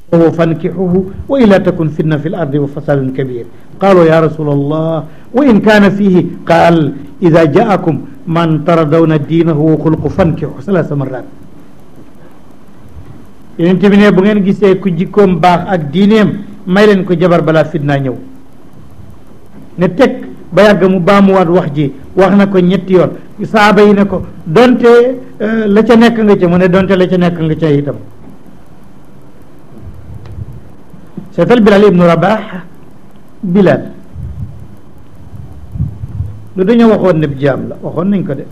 wa fankixuhu wa ila takun fitna fi l ardi wa fasadun kabir qaalu ya rasul allah wa in kaana fihi qaal ida jaakum man taradawna diinahu wa xulqu fankixu salaasa marat yeneen bi ne bu ngeen gisee ku jikkoom baax ak diineem may leen ko jabar balaa fitnaa ñëw ne teg ba yàgg mu baamuwaat wax ji wax na ko ñetti yoon saaba yi ne ko donte la ca nekk nga ca mu ne donte la ca nekk nga ca itam seetal Bilal ibnu Rabax Bilal lu dañoo waxoon ne jaam la waxoon nañ ko de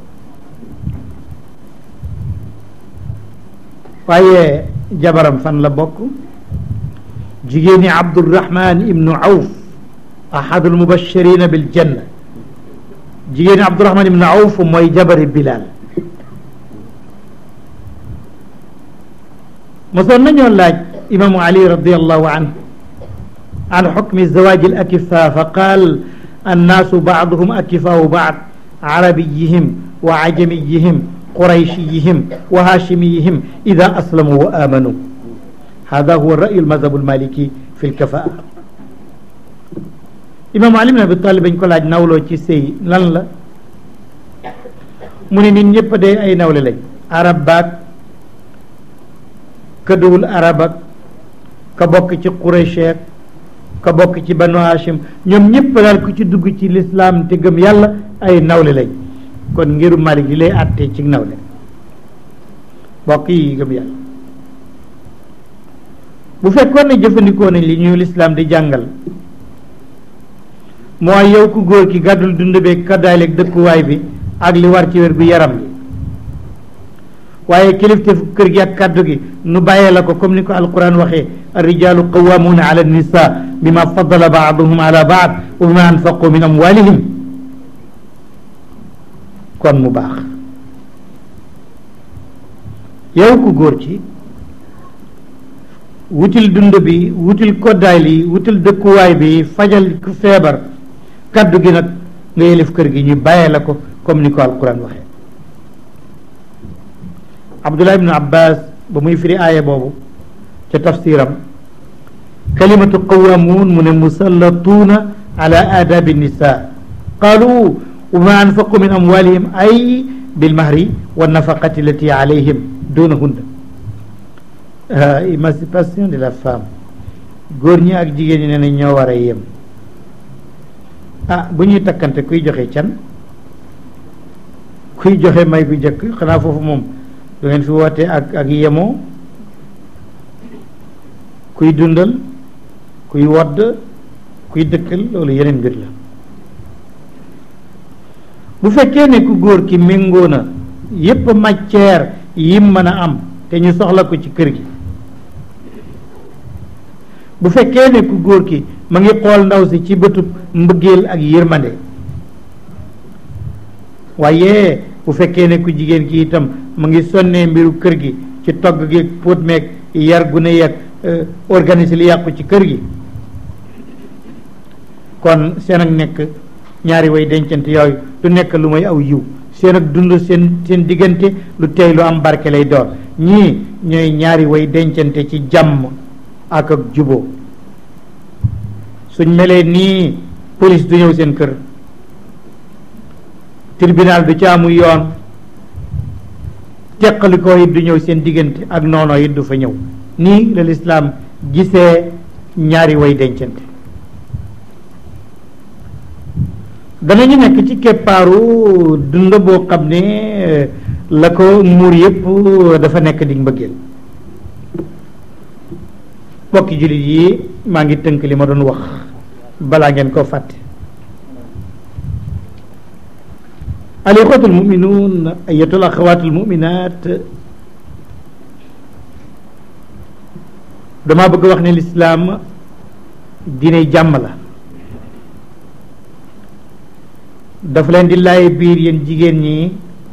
waaye jabaram fan la bokk jigéeni Abdurahman ibnu Awf ahadul mubashirina bil janna jigéeni Abdurahman ibnu Awf mooy jabari Bilal mosoon nañoo laaj imaamu Ali radiallahu anhu an xukmi zawaaji al akifa fa qaal annaasu baaduhum akifaau baad arabiyihim wa ajamiyihim qurayshiyihim wa haashimiyihim ida aslamu wa amanu hada huwa rayu almadhabu almaliki fi lkafaa imaamu Ali ibn Abi Talib bañ ko laaj nawloo ci sëy lan la mu ne nit ñëpp de ay nawle lañ arab baag ka duwul arab ak ka bokk ci Quraysh ka bokk ci banu Hashim ñoom ñëpp daal ku ci dugg ci lislaam te gëm yàlla ay nawle lañ kon ngiru Malik li lay àttee ci nawle bokk yi gëm yàlla bu fekkoon ne jëfandikoo nañ li ñuy lislaam di jàngal mooy yow ku góor ki gàddul dund beeg kaddaaleeg dëkkuwaay bi ak li war ci wér gu yaram bi waaye kilifteefu kër gi ak kàddu gi nu bàyyee la ko comme ni ko alquran waxee arrijalu qawamuuna ala nisa bima faddala baaduhum ala baad wa bima anfaqu min amwalihim kon mu baax yow ku góor ci wutil dund bi wutil koddaay li wutil dëkkuwaay bi fajal ku feebar kàddu gi nag nga yelif kër gi ñu bàyyee la ko comme ni ko alquran waxee abdullah ibnu abbas ba muy firi aaya boobu ca tafsiram kalimatu qawamuun mu ne musallatuuna ala aadabi nisa qaalu wa ma anfaqu min amwalihim ay bilmahri wa nafaqati allati alayhim dunahunna émancipation de la femme góor ñi ak jigéen ñi ne nañ ñoo war a yem ah bu ñuy takkante kuy joxe can kuy joxe may bu njëkk xanaa foofu moom du ngeen fi woote ak ak yemoo kuy dundal kuy wodd kuy dëkkal loolu yeneen mbir la bu fekkee ne ku góor ki méngoo na yépp matière yim mën a am te ñu soxla ko ci kër gi bu fekkee ne ku góor ki ma ngi xool ndaw si ci bëtub mbëggeel ak yërmande waaye bu fekkee ne ku jigéen ki itam mu ngi sonnee mbiru kër gi ci togg gi póot meeg yar gune yeeg organiser li yàqu ci kër gi kon seen ak nekk ñaari way dencante yooyu du nekk lu may aw yiw seen ak dund seen seen diggante lu tey lu am barke lay doon ñii ñooy ñaari way dencante ci jàmm ak ak juboo suñ melee nii police du ñëw seen kër tribunal du ci amu yoon teqalikoo it du ñëw seen diggante ak noonoo it du fa ñëw nii la lislaam gisee ñaari way dencante danañu nekk ci keppaaru dund boo xam ne la ko muur yépp dafa nekk di mbëggeel mbokki jullit yi maa ngi tënk li ma doon wax balaa ngeen ko fàtte al ixwatu almuminuun ayatu al axawaatu almuminaat dama bëgg wax ne lislaam diine jàmm la dafa leen di laay biir yéen jigéen ñi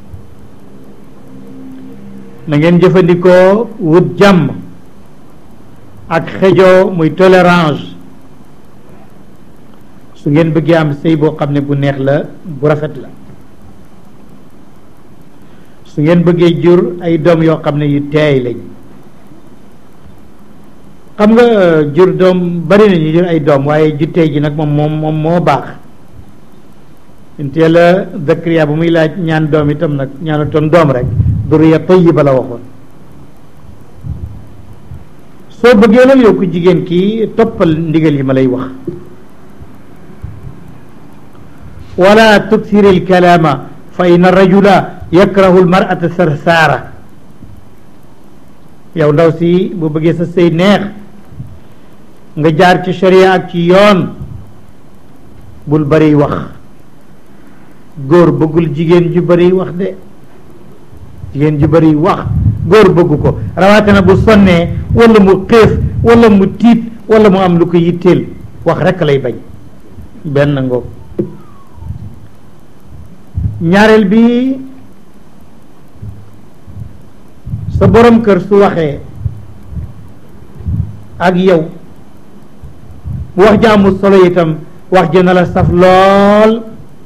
na ngeen jëfandikoo wut jàmm ak xejoo muy tolérance su ngeen bëggee am sëy boo xam ne bu neex la bu rafet la su ngeen bëggee jur ay doom yoo xam ne yu teey lañ xam nga jur doom bari nañu jur ay doom waaye ju tey ji nag moom moom moom moo baax intee la Zakariya bu muy laaj ñaan doom itam nag ñaanutoon doom rek duriya tayyiba la waxoon soo bëggee loolu yow ku jigéen kii toppal ndigal yi ma lay wax wala tuksir alkalaama fa inna rajula yakrahu almar'ata sarsaara yow ndaw si bu bëggee sa sëy neex nga jaar ci sharia ak ci yoon bul bari wax góor bëggul jigéen ju bari wax de jigéen ju bari wax góor bëggu ko rawatina bu sonnee wala mu xéef wala mu tiit wala mu am lu ko yitteel wax rekk lay bañ benn ngoog ñaareel bi sa borom kër su waxee ak yow bu wax ja amul solo itam wax ja na la saf lool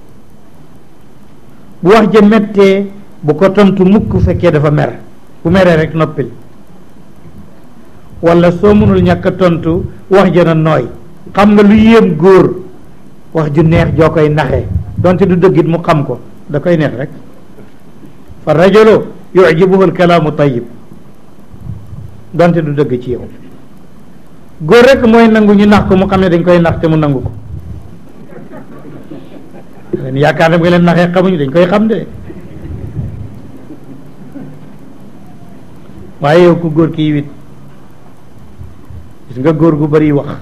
bu wax ja mettee bu ko tontu mukk fekkee dafa mer bu meree rek noppil wala soo mënul ñàkk a tontu wax ja na nooy xam nga lu yéem góor wax ju neex joo koy naxee donte du dëggit mu xam ko da koy neex rek fa rajulu yujibuhu alkalaamu tayyib donte du dëgg ci yow góor rek mooy nangu ñu nax ko mu xam ne dañ koy nax te mu nangu ko leen yaakaar ne nga leen naxee xamuñu dañ koy xam de waaye yow ku góor kii wit gis nga góor gu bari wax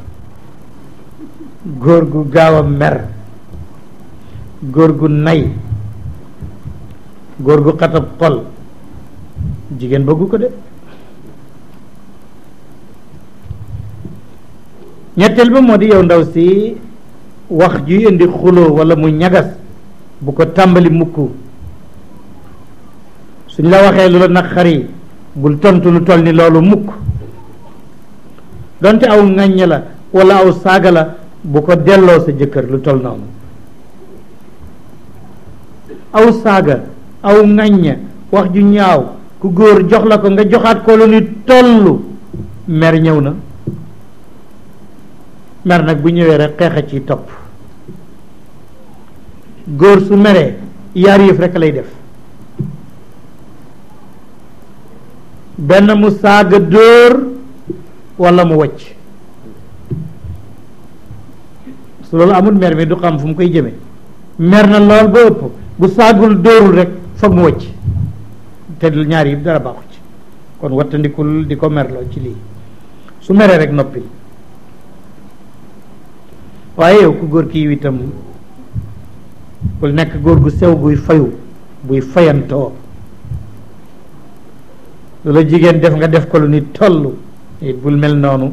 góor gu gaaw a mer góor gu nay góor gu xatab xol jigéen bëggu ko de ñetteel ba moo di yow ndaw si wax juy indi xuloo walla mu ñagas bu ko tàmbali mukk suñ la waxee lu la naqari bul tontu lu toll ni loolu mukk donte aw ŋàññ la walla aw saaga la bu ko delloo sa jëkkër lu toll noonu aw saaga aw ŋàññ wax ju ñaaw ku góor jox la ko nga joxaat ko lu ni tollu mer ñëw na mer nag bu ñëwee rek xeex a ci topp góor su meree yaar yëf rek lay def benn mu saaga dóor walla mu wacc su loolu amul mer mi du xam fu mu koy jëme mer na lool ba ëpp bu saagul dóorul rek foog mu wacc te ñaar yi dara baaxu ci kon wattandikul di ko merloo ci lii su meree rek noppi waaye yow ku góor kii itam bul nekk góor gu sew guy fayu buy fayantoo lu la jigéen def nga def ko lu ni toll it bul mel noonu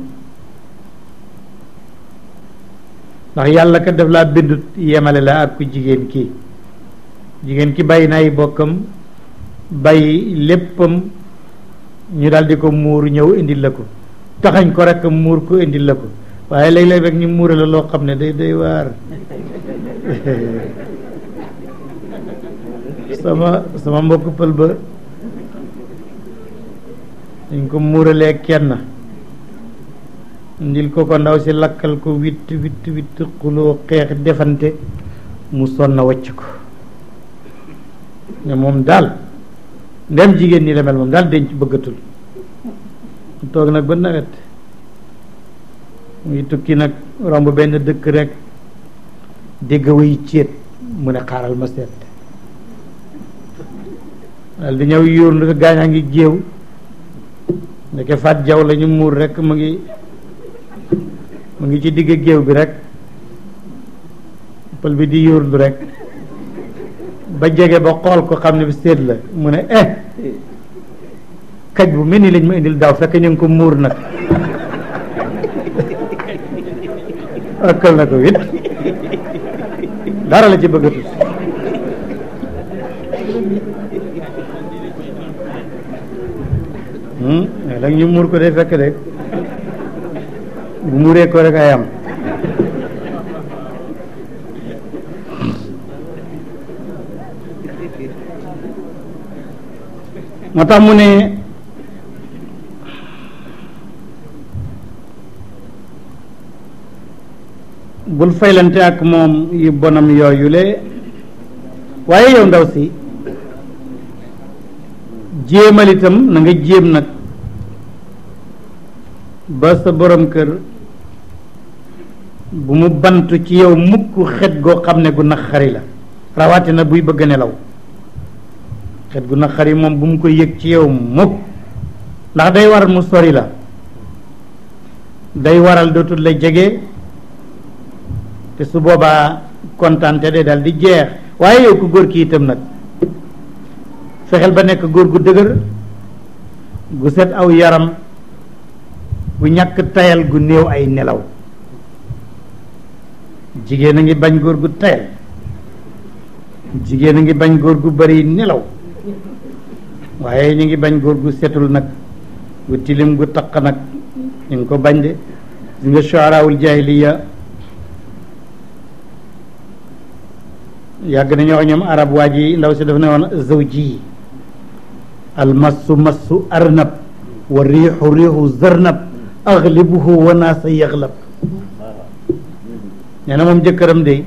ndax yàlla ka def laa bindut yemale la ak ku jigéen kii jigéen ki bàyyi na ay bokkam bàyyi léppam ñu daal di ko muur ñëw indil la ko taxañ ko rek muur ko indil la ko waaye léeg-léeg rek ñu muure la loo xam ne day day waar sama sama mbokk pël ba dañ ko muuralee kenn ndil ko ko ndaw si lakkal ko witt witt witt xuloo xeex defante mu sonna wacc ko ne moom daal ndem jigéen ñi la mel moom daal denc bëggatul mu toog nag ba nawet muy tukki nag romb benn dëkk rek dégg way céet mu ne xaaral ma seet daal di ñëw yuur ndi ko gaañaa ngi géew ndeke faat jaw la ñu muur rek mu ngi mu ngi ci digg géew bi rek pël bi di yuurlu rek ba jege ba xool ko xam ne bi seet la mu ne eh kaj bu mel ni lañ ma indil daaw fekk ñu ngi ko muur nag ëkkal na ko wit dara la ci bëggatul dag ñu muur ko day fekk de bu muuree ko rek ay am moo tax mu ne bul faylante ak moom yu bonam yooyu le waaye yow ndaw si jéemal itam na nga jéem nag ba sa borom kër bu mu bantu ci yow mukk xet goo xam ne gu naqari la rawatina buy bëgg nelaw xet gu naqari moom bu mu ko yëg ci yow mukk ndax day waral mu sori la day waral dootul la jege te su boobaa kontaante day dal di jeex waaye yow ku góor ki itam nag fexeel ba nekk góor gu dëgër gu set aw yaram gu ñàkk tayal gu néew ay nelaw jigéen a ngi bañ góor gu tayal jigéen a ngi bañ góor gu bari nelaw waaye ñu ngi bañ góor gu setul nag gu tilim gu taq nag ñu ngi ko bañ de gis nga shuaraawul jaahiliya yàgg nañu wax ñoom arab waa ji ndaw si dafa ne woon zawji almassu massu arnab wa riixu riixu zarnab aglibuhu wa naasa yaglab nee na moom jëkkëram de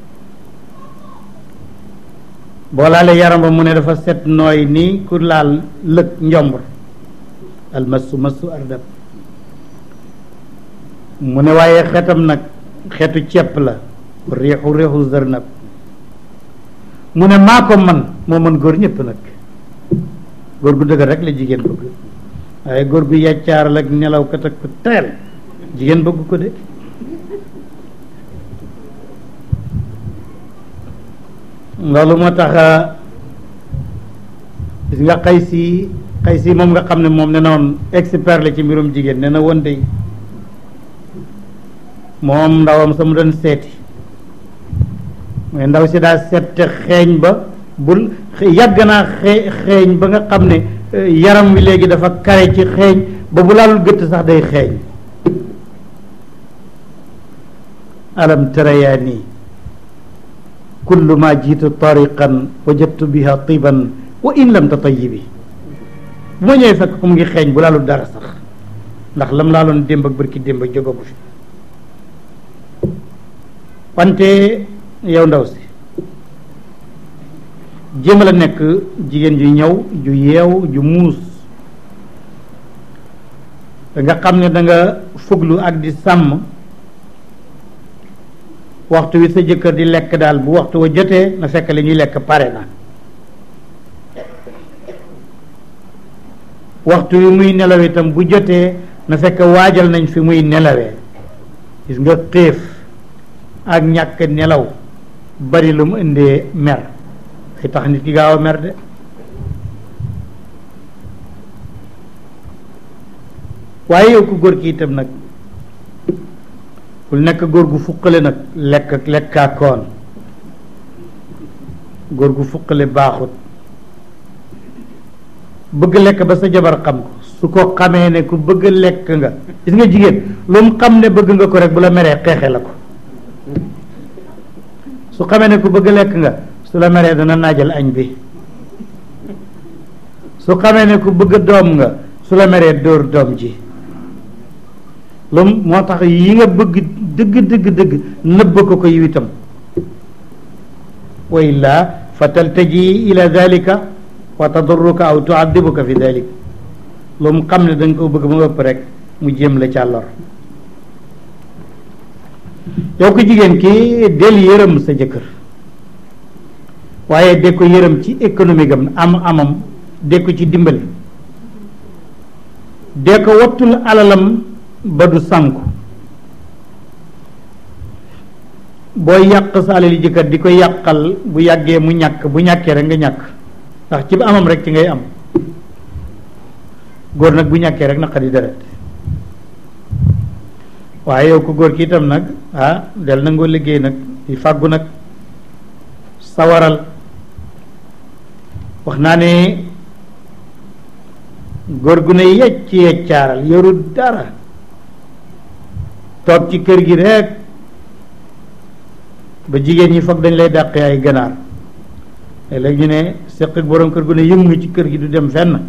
boo laalee yaram ba mu ne dafa set nooy nii ku laal lëg njombur almassu massu arnab mu ne waaye xetam nag xetu cepp la riixu riixu zarnab mu ne maa ko man moo mën góor ñëpp nag góor gu dëgër rek la jigéen bëgg waaye góor gu yàccaaral ak nelaw kat ak ku teel jigéen bëgg ko de loolu moo tax gis nga xay si xay si moom nga xam ne moom ne na woon expert la ci mbirum jigéen ne na woon de moom ndawam sa mu doon seeti mais ndaw si daa sette xeeñ ba bul yàgg naa xee xeeñ ba nga xam ne yaram wi léegi dafa kare ci xeeñ ba bu laalul gëtt sax day xeeñ alam tara yaa nii kullu ma jiitu tariqan wajadtu biha tiban wa in lam tatayibi bu ma ñëwee fekk ko mu ngi xeeñ bu laalul dara sax ndax lam laaloon démb ak bërki démb ak jógagu fi wante yow ndaw si jéem la nekk jigéen ju ñëw ju yeew ju muus nga xam ne da nga fuglu ak di sàmm waxtu wi sa jëkkër di lekk daal bu waxtu wa jotee na fekk li ñuy lekk pare na waxtu wi muy nelaw itam bu jotee na fekk waajal nañ fi muy nelawee gis nga xiif ak ñàkk nelaw bari lu mu indee mer day tax nit ki gaaw a mer de waaye yow ku góor ki itam nag bul nekk góor gu fuqale nag lekk ak lekkaakoon góor gu fuqale baaxut bëgg lekk ba sa jabar xam ko su ko xamee ne ku bëgg lekk nga gis nga jigéen lu mu xam ne bëgg nga ko rek bu la meree xeexe la ko su xamee ne ku bëgg lekk nga su la meree dana naajal añ bi su xamee ne ku bëgg doom nga su la meree dóor doom ji lu moo tax yi nga bëgg dëgg dëgg dëgg nëbb ko ko yiw itam wa illaa fa taltaji ila dalika wa tadurruka aw tuadibuka fi dalik lu mu xam ne da nga ko bëgg mu ëpp rek mu jéem la ca lor yow ko jigéen ki del yërëm sa jëkkër waaye de ko yërëm ci économique am am amam de ko ci dimbali de ko wattul alalam ba du sànku booy yàq sa alali jëkkër di ko yàqal bu yàggee mu ñàkk bu ñàkkee rek nga ñàkk ndax ci amam rek ci ngay am góor nag bu ñàkkee rek naqari deret waaye yow ko góor ki itam nag ah del nangoo liggéey nag di fàggu nag sawaral wax naa ne góor gu ne yecc yeccaaral yoru dara toog ci kër gi rek ba jigéen ñi foog dañ lay dàqee ay ganaar léegi ñu ne seq ak borom kër gu ne yëngu ci kër gi du dem fenn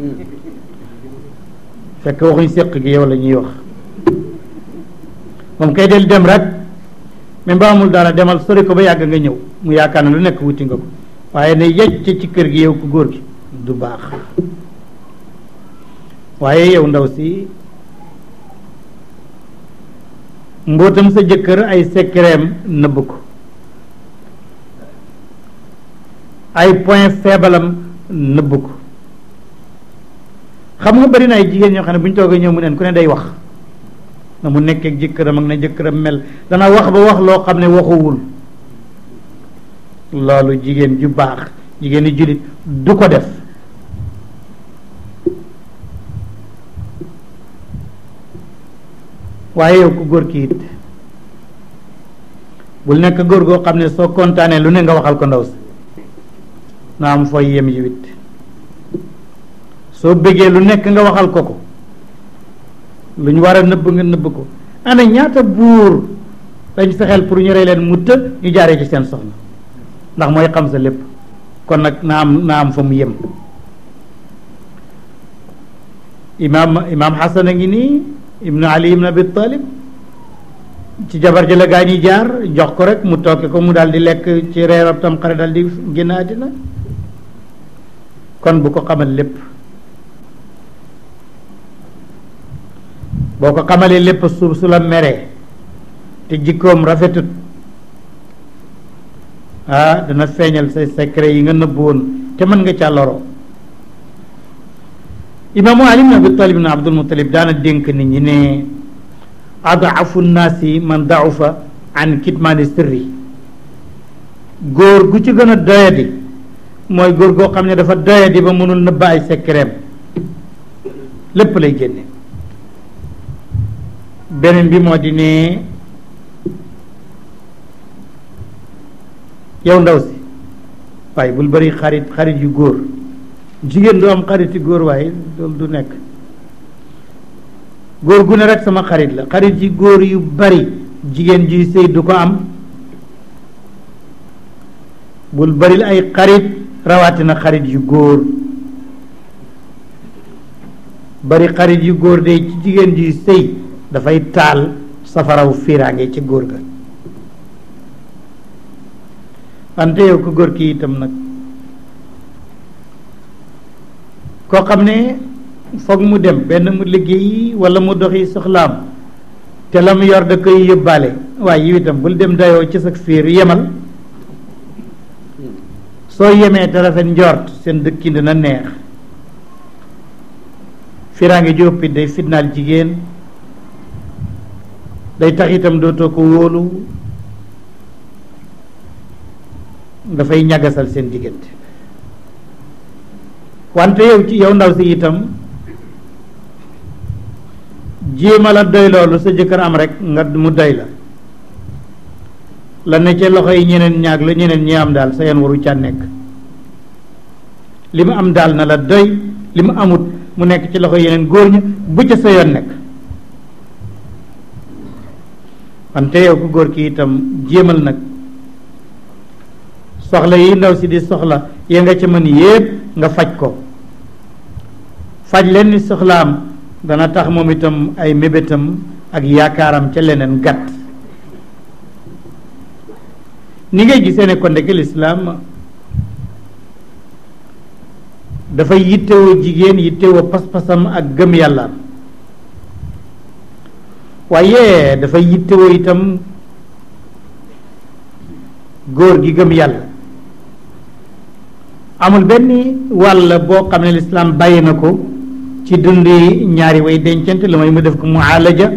fekk waxuñ seq gi yow la ñuy wax moom kay del dem rek même ba amul dara demal sori ko ba yàgg nga ñëw mu yaakaar ne lu nekk wuti nga ko waaye ne yecc ci kër gi yow ku góor gi du baax waaye yow ndaw si mbootam sa jëkkër ay sekkereem nëbb ko ay point faible am nëbb ko xam nga bari na ay jigéen ñoo xam ne bu ñu toogee ñëw mu neen ku ne day wax na mu nekkee ak jëkkëram ak na jëkkëram mel dana wax ba wax loo xam ne waxuwul loolu jigéen ju baax jigéen ju jullit du ko def waaye yow ku góor ki it bul nekk góor goo xam ne soo kontaanee lu ne nga waxal ko ndaw si na am fooy yem yi wit soo bëggee lu nekk nga waxal ko ko lu ñu war a nëbb nga nëbb ko ana ñaata buur dañ fexeel pour ñu rey leen mu të ñu jaaree ci seen soxna ndax mooy xam sa lépp kon nag na am na am fa mu yem imaam imaam Xasan a ngi nii ibnu Ali ibnu Abi Talib ci jabar ji la gaa ñi jaar jox ko rek mu tooke ko mu daal di lekk ci reerab tam xare daal di génn àddina kon bu ko xamal lépp boo ko xamalee lépp suuf su la meree te jikkoom rafetut ah dana feeñal say secret yi nga nëbb woon te mën nga ca loro imaamu ali ibn abi talib ibn abdul muttalib daana dénk nit ñi ne adaafu nnaasi man daufa an kitmaani sirri góor gu ci gën a doyadi mooy góor goo xam ne dafa doyadi ba mënul nëbba ay secretam lépp lay génne beneen bi moo di ne yow ndaw si waaye bul bari xarit xarit yu góor jigéen du am xariti góor waaye loolu du nekk góor gu ne rek sama xarit la xarit yi góor yu bari jigéen juy sëy du ko am bul baril ay xarit rawatina xarit yu góor bari xarit yu góor de ci jigéen juy sëy dafay taal safaraw fiiraange ci góor ga wante yow ko góor ki itam nag koo xam ne foog mu dem benn mu liggéey wala mu doxi soxlaam te la mu yor da koy yóbbaale waaye yow itam bul dem dayoo ci sa fiir yemal soo yemee te rafet njort seen dëkkin dina neex fiiraange jóppi day fitnaal jigéen day tax itam dootoo ko wóolu dafay ñagasal seen diggante wante yow ci yow ndaw si itam jéema la doy loolu sa jëkkër am rek nga mu doy la la ne ca loxo yi ñeneen ñaag la ñeneen ñi am daal sa yoon waru ca nekk li mu am daal na la doy li mu amut mu nekk ci loxo yeneen góor ña bu ca sa yoon nekk wante yow ku góor ki itam jéemal nag soxla yi ndaw si di soxla ya nga ca mën yépp nga faj ko faj leen ni soxlaam dana tax moom itam ay mébétam ak yaakaaram ca leneen gàtt ni ngay gisee ne kon ndeke lislaam dafay yittewoo jigéen yittewoo pas-pasam ak gëm yàllaam waaye dafay yittewoo itam góor gi gëm yàlla amul benn wàll boo xam ne lislaam bàyyi na ko ci dundi ñaari way dencante lu may mu def ko mualaja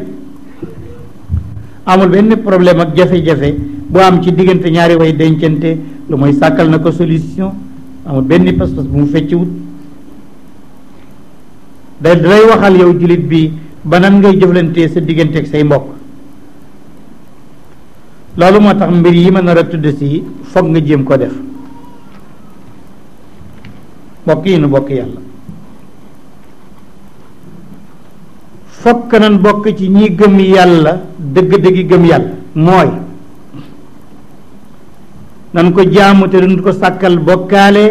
amul benn problème ak jafe-jafe boo am ci diggante ñaari way dencante lu mooy sàkkal na ko solution amul benn pas-pas bu mu fecciwut da dalay waxal yow jullit bi ba nan ngay jëflantee sa diggante ak say mbokk loolu moo tax mbir yi ma nar a tudd si foog nga jéem ko def mbokk yi nu bokk yàlla fokk nan bokk ci ñi gëm yàlla dëgg-dëggi gëm yàlla mooy nan ko jaamu te duñ ko sàkkal bokkaale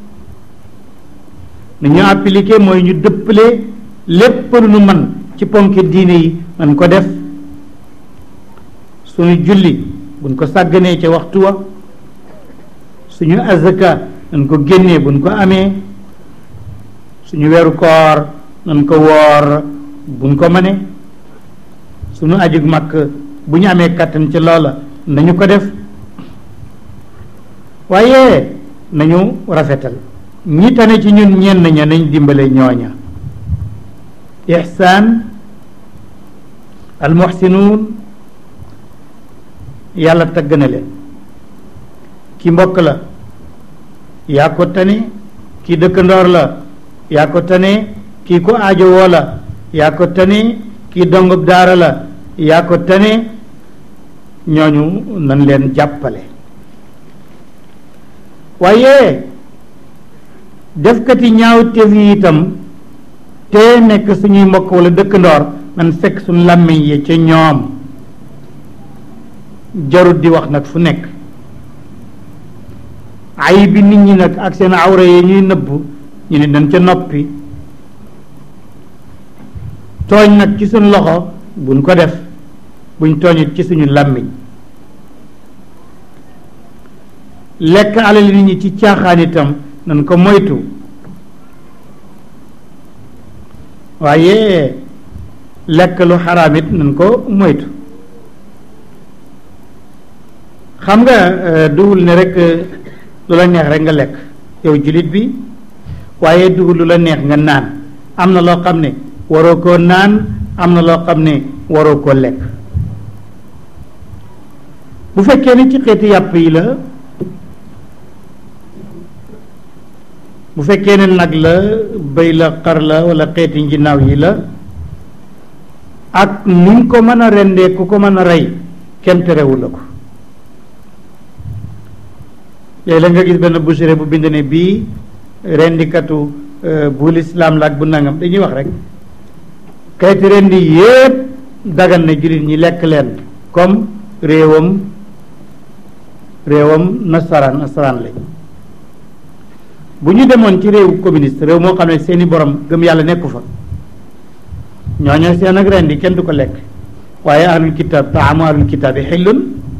nu ñu appliqué mooy ñu dëppale lépp lu nu man ci ponki diine yi man ko def suñu julli buñ ko sàgganee ca waxtu wa suñu azaka nañ ko génnee buñ ko amee suñu weeru koor nañ ko woor buñ ko mënee suñu ajug màkk bu ñu amee kàttan ci loola nañu ko def waaye nañu rafetal ñi tane ci ñun ñenn ña nañ dimbale ñooña ihsaan almuhsinuun yàlla tagg na leen ki mbokk la yaa ko tane ki dëkkandoor la yaa ko tane kii ko aajowoo la yaa ko tane kii dongub daara la yaa ko tane ñooñu nan leen jàppale waaye defkati ñaaw tef yi itam te nekk suñuy mbokk wala dëkkandoor nan fekk suñu làmmiñ yi ca ñoom jarut di wax nag fu nekk ay bi nit ñi nag ak seen awra yi ñuy nëbb ñu ne dañ ca noppi tooñ nag ci suñu loxo buñ ko def buñ tooñit ci suñu làmmiñ lekk alal nit ñi ci caaxaan itam nan ko moytu waaye lekk lu xaraam it nan ko moytu xam nga duwul ne rek lu la neex rek nga lekk yow jullit bi waaye duwul lu la neex nga naan am na loo xam ne waroo koo naan am na loo xam ne waroo koo lekk bu fekkee ne ci xeeti yàpp yi la bu fekkee ne nag la bëy la xar la wala xeeti nginaaw yi la ak nuñ ko mën a rendee ku ko mën a rey kenn terewu la ko léeg-léeg nga gis benn boucherie bu bind ne bii rendikatu bu lislaam la ak bu nangam dañuy wax rek xeeti rendi yépp dagan na jullit ñi lekk leen comme réewam réewam nasaraan nasaraan lañ bu ñu demoon ci réew communiste réew moo xam ne seeni borom gëm yàlla nekku fa ñooñu seen ak rendi kenn du ko lekk waaye ahlul kitaab taamu ahlul kitaab yi xillun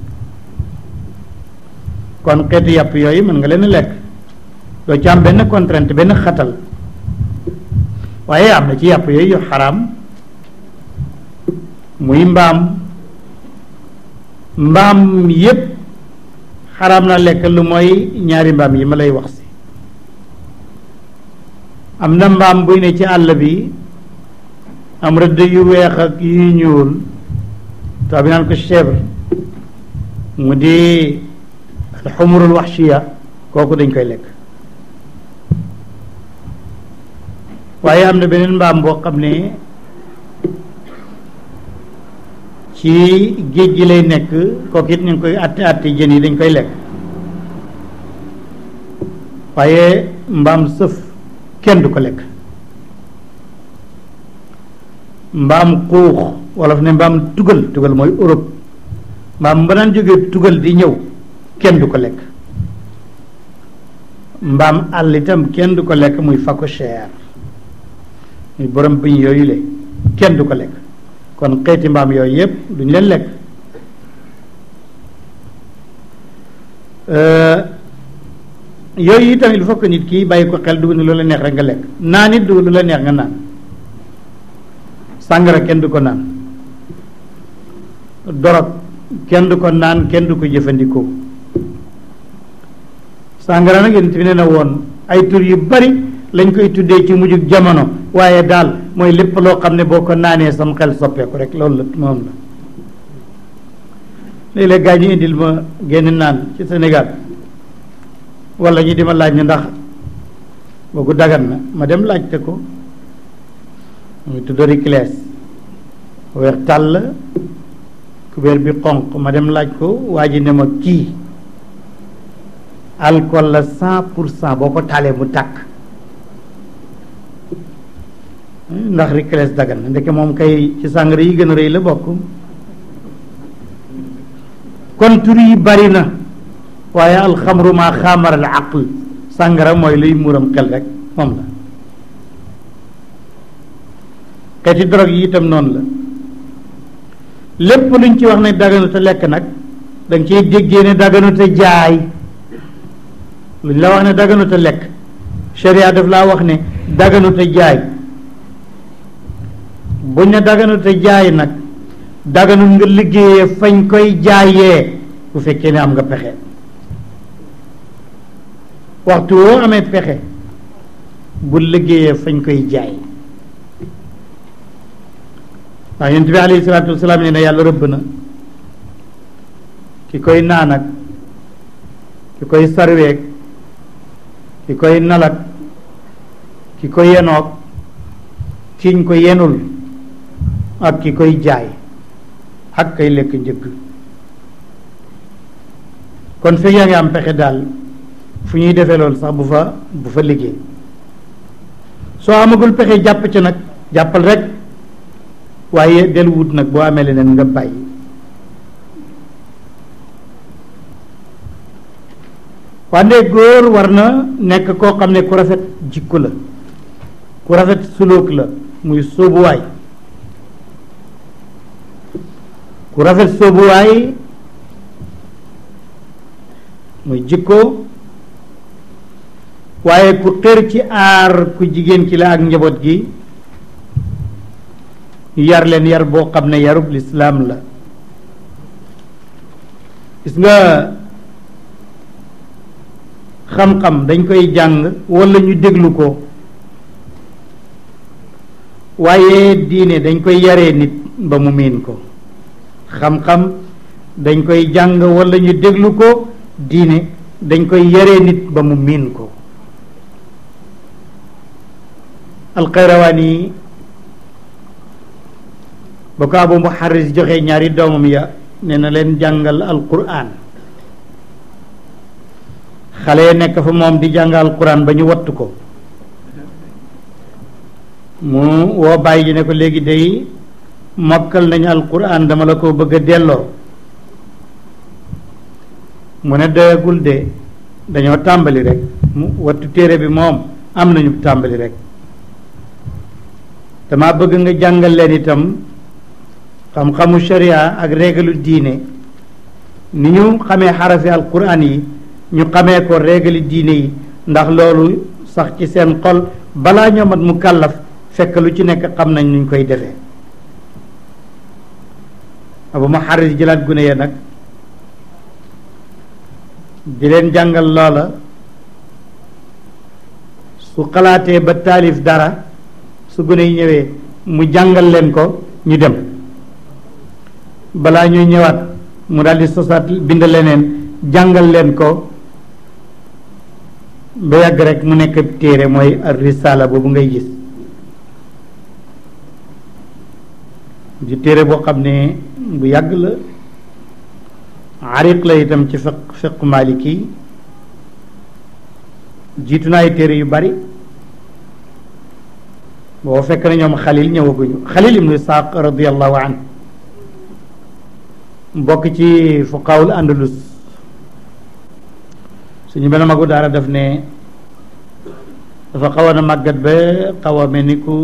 kon xeetu yàpp yooyu mën nga leen a lekk doo ci am benn contrainte benn xatal waaye am na ci yàpp yooyu yu xaraam muy mbaam mbaam yépp xaraam na lekk lu mooy ñaari mbaam yi ma lay wax si am na mbaam buy ne ci àll bi am rëdd yu weex ak yu ñuul taw bi naan ko chèvre mu di alxumurul waxshiya kooku dañ koy lekk waaye am na beneen mbaam boo xam ne ci géej gi lay nekk kooku it ñu ngi koy àtte àtte jën yi dañ koy lekk waaye mbaam sëf kenn du ko lekk mbaam xuux wolof ne mbaam tugal tugal mooy Europe mbaam ba daan jógee tugal di ñëw kenn du ko lekk mbaam àll itam kenn du ko lekk muy phacochère muy borom bëñ yooyu le kenn du ko lekk kon xeeti mbaam yooyu yépp duñ leen lekk yooyu itam il faut que nit ki bàyyi ko xel dugg ni lu la neex rek nga lekk naan it dugg lu la neex nga naan sàngara kenn du ko naan dorog kenn du ko naan kenn du ko jëfandikoo sàngara nag yonent bi nee na woon ay tur yu bari lañ koy tuddee ci mujjug jamono waaye daal mooy lépp loo xam ne boo ko naanee sam xel soppeeku rek loolu la moom la léeg-léeg gaa ñu indil ma génn naan ci Sénégal wala ñu di ma laaj ne ndax boogu dagan na ma dem laajte ko muy tudd Ricles weer tàll kubéer bi xonq ma dem laaj ko waa ji ne ma kii alcool la cent pour cent boo ko taalee mu tàkk ndax Ricles dagan na ndeke moom kay ci sàngara yi gën a rëy la bokk kon tur yi bari na waaye alxamru maa xaamara al aql sàngara mooy luy muuram xel rek moom la xeeti drogue yi itam noonu la lépp luñ ci wax ne daganu te lekk nag da nga ciy déggee ne daganut a jaay luñ la wax ne daganut a lekk sharia daf laa wax ne daganut a jaay buñ ne daganut a jaay nag daganut nga liggéeyee fañ koy jaayee bu fekkee ne am nga pexe waxtu woo amee pexe bu liggéeyee fañ koy jaay ndax yonent bi alayhi salaatu wasalaam nee na yàlla rëbb na ki koy naan ak ki koy sarweeg ki koy nalak ki ko yenoog kiñ ko yenul ak ki koy jaay ak kay lekk njëgg kon fekk yaa ngi am pexe daal fu ñuy defee loolu sax bu fa bu fa liggéey soo amagul pexe jàpp ci nag jàppal rek waaye del wut nag boo amee leneen nga bàyyi wande góor war na nekk koo xam ne ku rafet jikko la ku rafet sulóok la muy sóobuwaay ku rafet sóobuwaay muy jikko waaye ku xër ci aar ku jigéen ki la ak njaboot gi yar leen yar boo xam ne yarub lislaam la gis nga xam-xam dañ koy jàng walla ñu déglu ko waaye diine dañ koy yaree nit ba mu miin ko xam-xam dañ koy jàng walla ñu déglu ko diine dañ koy yaree nit ba mu miin ko alxayrawaani ba ko abu muharris joxe ñaari doomam ya nee na leen jàngal alquran xale ya nekk fa moom di jàng alquran ba ñu wattu ko mu woo bàyyi ji ne ko léegi day mokkal nañu alquran dama la ko bëgg a delloo mu ne doyagul de dañoo tàmbali rek mu wattu téere bi moom am nañu tàmbali rek dama bëgg nga jàngal leen itam xam-xamu sharia ak régalu diine ni ñu xamee xarafi alquran yi ñu xamee ko régali diine yi ndax loolu sax ci seen xol balaa ñoo mat mu kàllaf fekk lu ci nekk xam nañ nuñ koy defee abu ma xaris jëlaat gune ya nag di leen jàngal loola su xalaatee ba taalif dara su gune yi ñëwee mu jàngal leen ko ñu dem balaa ñuy ñëwaat mu daldi sosaat bind leneen jàngal leen ko ba yàgg rek mu nekk téere mooy ar risala boobu ngay gis di téere boo xam ne bu yàgg la ariq la itam ci fiq fiq maliki jiitu na ay téere yu bari boo fekk na ñoom xalil ñëwaguñu xalil ibnu isaaq radiallahu an bokk ci fuqaawul andalus suñu benn magu daara def ne dafa xawoon a màggat ba xaw a mel ni ku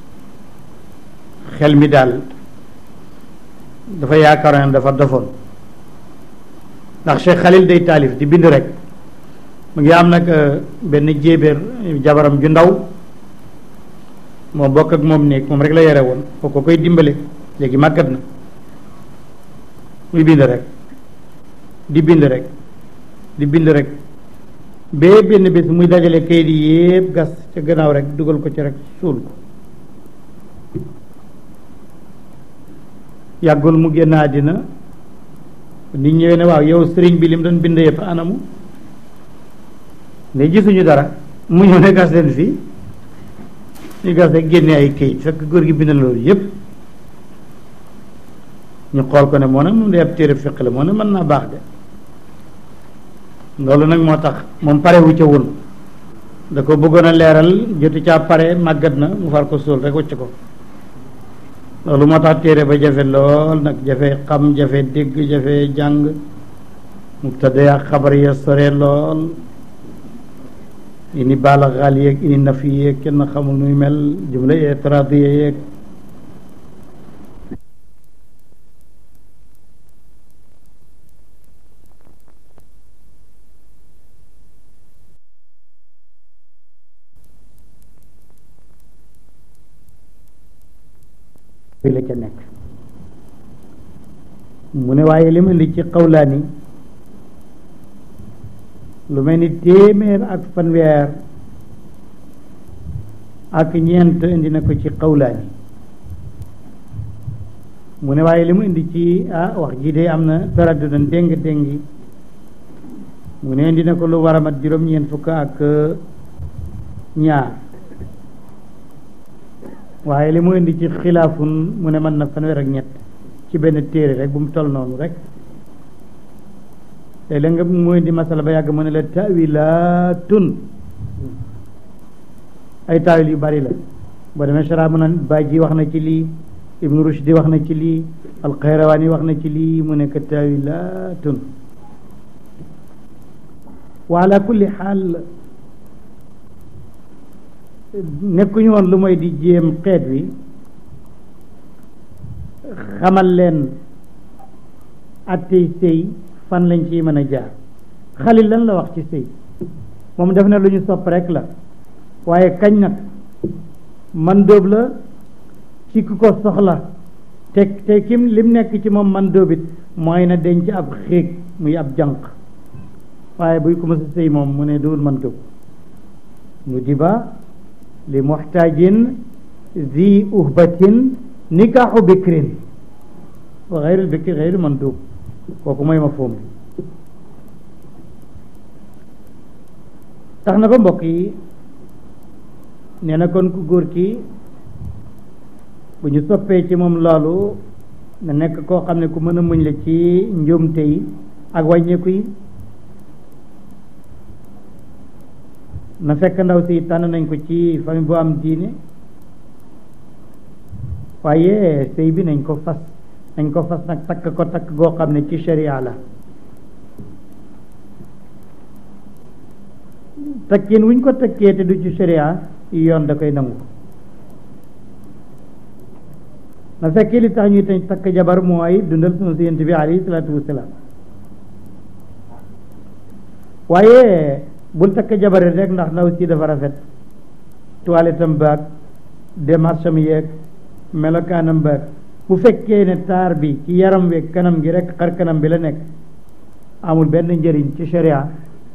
xel mi daal dafa yaakaaroon ne dafa dofoon ndax Cheikh Khalil day taalif di bind rek mu ngi am nag benn jéebéer jabaram ju ndaw moo bokk ak moom néeg moom rek la yore woon kooku koy dimbale léegi màggat na muy bind rek di bind rek di bind rek bee benn bés muy dajale kayit yi yépp gas ca gannaaw rek dugal ko ci rek suul ko yàggul mu génn àddina nit ñëwee ne waaw yow sëriñ bi lim doon bind yëpp anamu ne gisuñu dara mu ñëw ne gas leen fii ñu gas rek génne ay kayit fekk góor gi bind loolu yépp ñu xool ko ne moo ne moom day ab téere fiq la moo ne mën naa baax de loolu nag moo tax moom pare wu ca woon da ko bëggoon a leeral jotu caa pare màggat na mu far ko suul rek wacc ko loolu moo tax téere ba jafe lool nag jafe xam jafe dégg jafe jàng mubtada ya xabar ya sore lool ini baala xaal yeeg ini nafi yeeg kenn xamul nuy mel jumla etradiya yeeg bi la ca nekk mu ne waaye li ma indi ci xawlaani lu mel ni téeméer ak fanweer ak ñeent indi na ko ci xawlaani mu ne waaye li mu indi ci ah wax ji de am na taraddudan déng déngi mu ne indi na ko lu war a mat juróom-ñeent fukk ak ñaar waaye li mu indi ci xilaafun mu ne mën na fanweer ak ñett ci benn téere rek bu mu toll noonu rek léeg-léeg nga mu indi masala ba yàgg mu ne la tawilaatun ay taawil yu bari la boo demee chara mu naan Baaji wax na ci lii Ibnu Rushdi wax na ci lii Alxayrawaani wax na ci lii mu nekk tawilaatun wa ala kulli xaal nekkuñu woon lu mooy di jéem xeet wi xamal leen attey sëy fan lañ ciy mën a jaar xalil lan la wax ci sëy moom def na lu ñu sopp rek la waaye kañ nag man dóob la ci ku ko soxla te te kim lim nekk ci moom man dóobit mooy na denc ab xéeg muy ab jànq waaye buy ko mës a sëy moom mu ne duwul man dóob nu diba li muxtaajin zi uhbatin nikaaxu bikrin wa xayrul bikri xayru man dóob kooku mooy ma foom tax na ba mbokk yi nee na kon ku góor ki bu ñu soppee ci moom loolu na nekk koo xam ne ku mën a muñ la ci njuumte yi ak wàññeeku yi na fekk ndaw si tànn nañ ko ci famille bu am diine waaye sëy bi nañ ko fas nañ ko fas nag takk ko takk goo xam ne ci sharia la takkin wuñ ko takkee te du ci sharia yoon da koy nangu na fekkee li tax ñuy tañ takk jabar mooy dundal sunu si yent bi alayhi salaatu wasalaam waaye bul takk jabar rek ndax ndaw si dafa rafet toilette am baag démarche am yeeg melokaanam baag bu fekkee ne taar bi ci yaram weeg kanam gi rek xar kanam bi la nekk amul benn njëriñ ci sharia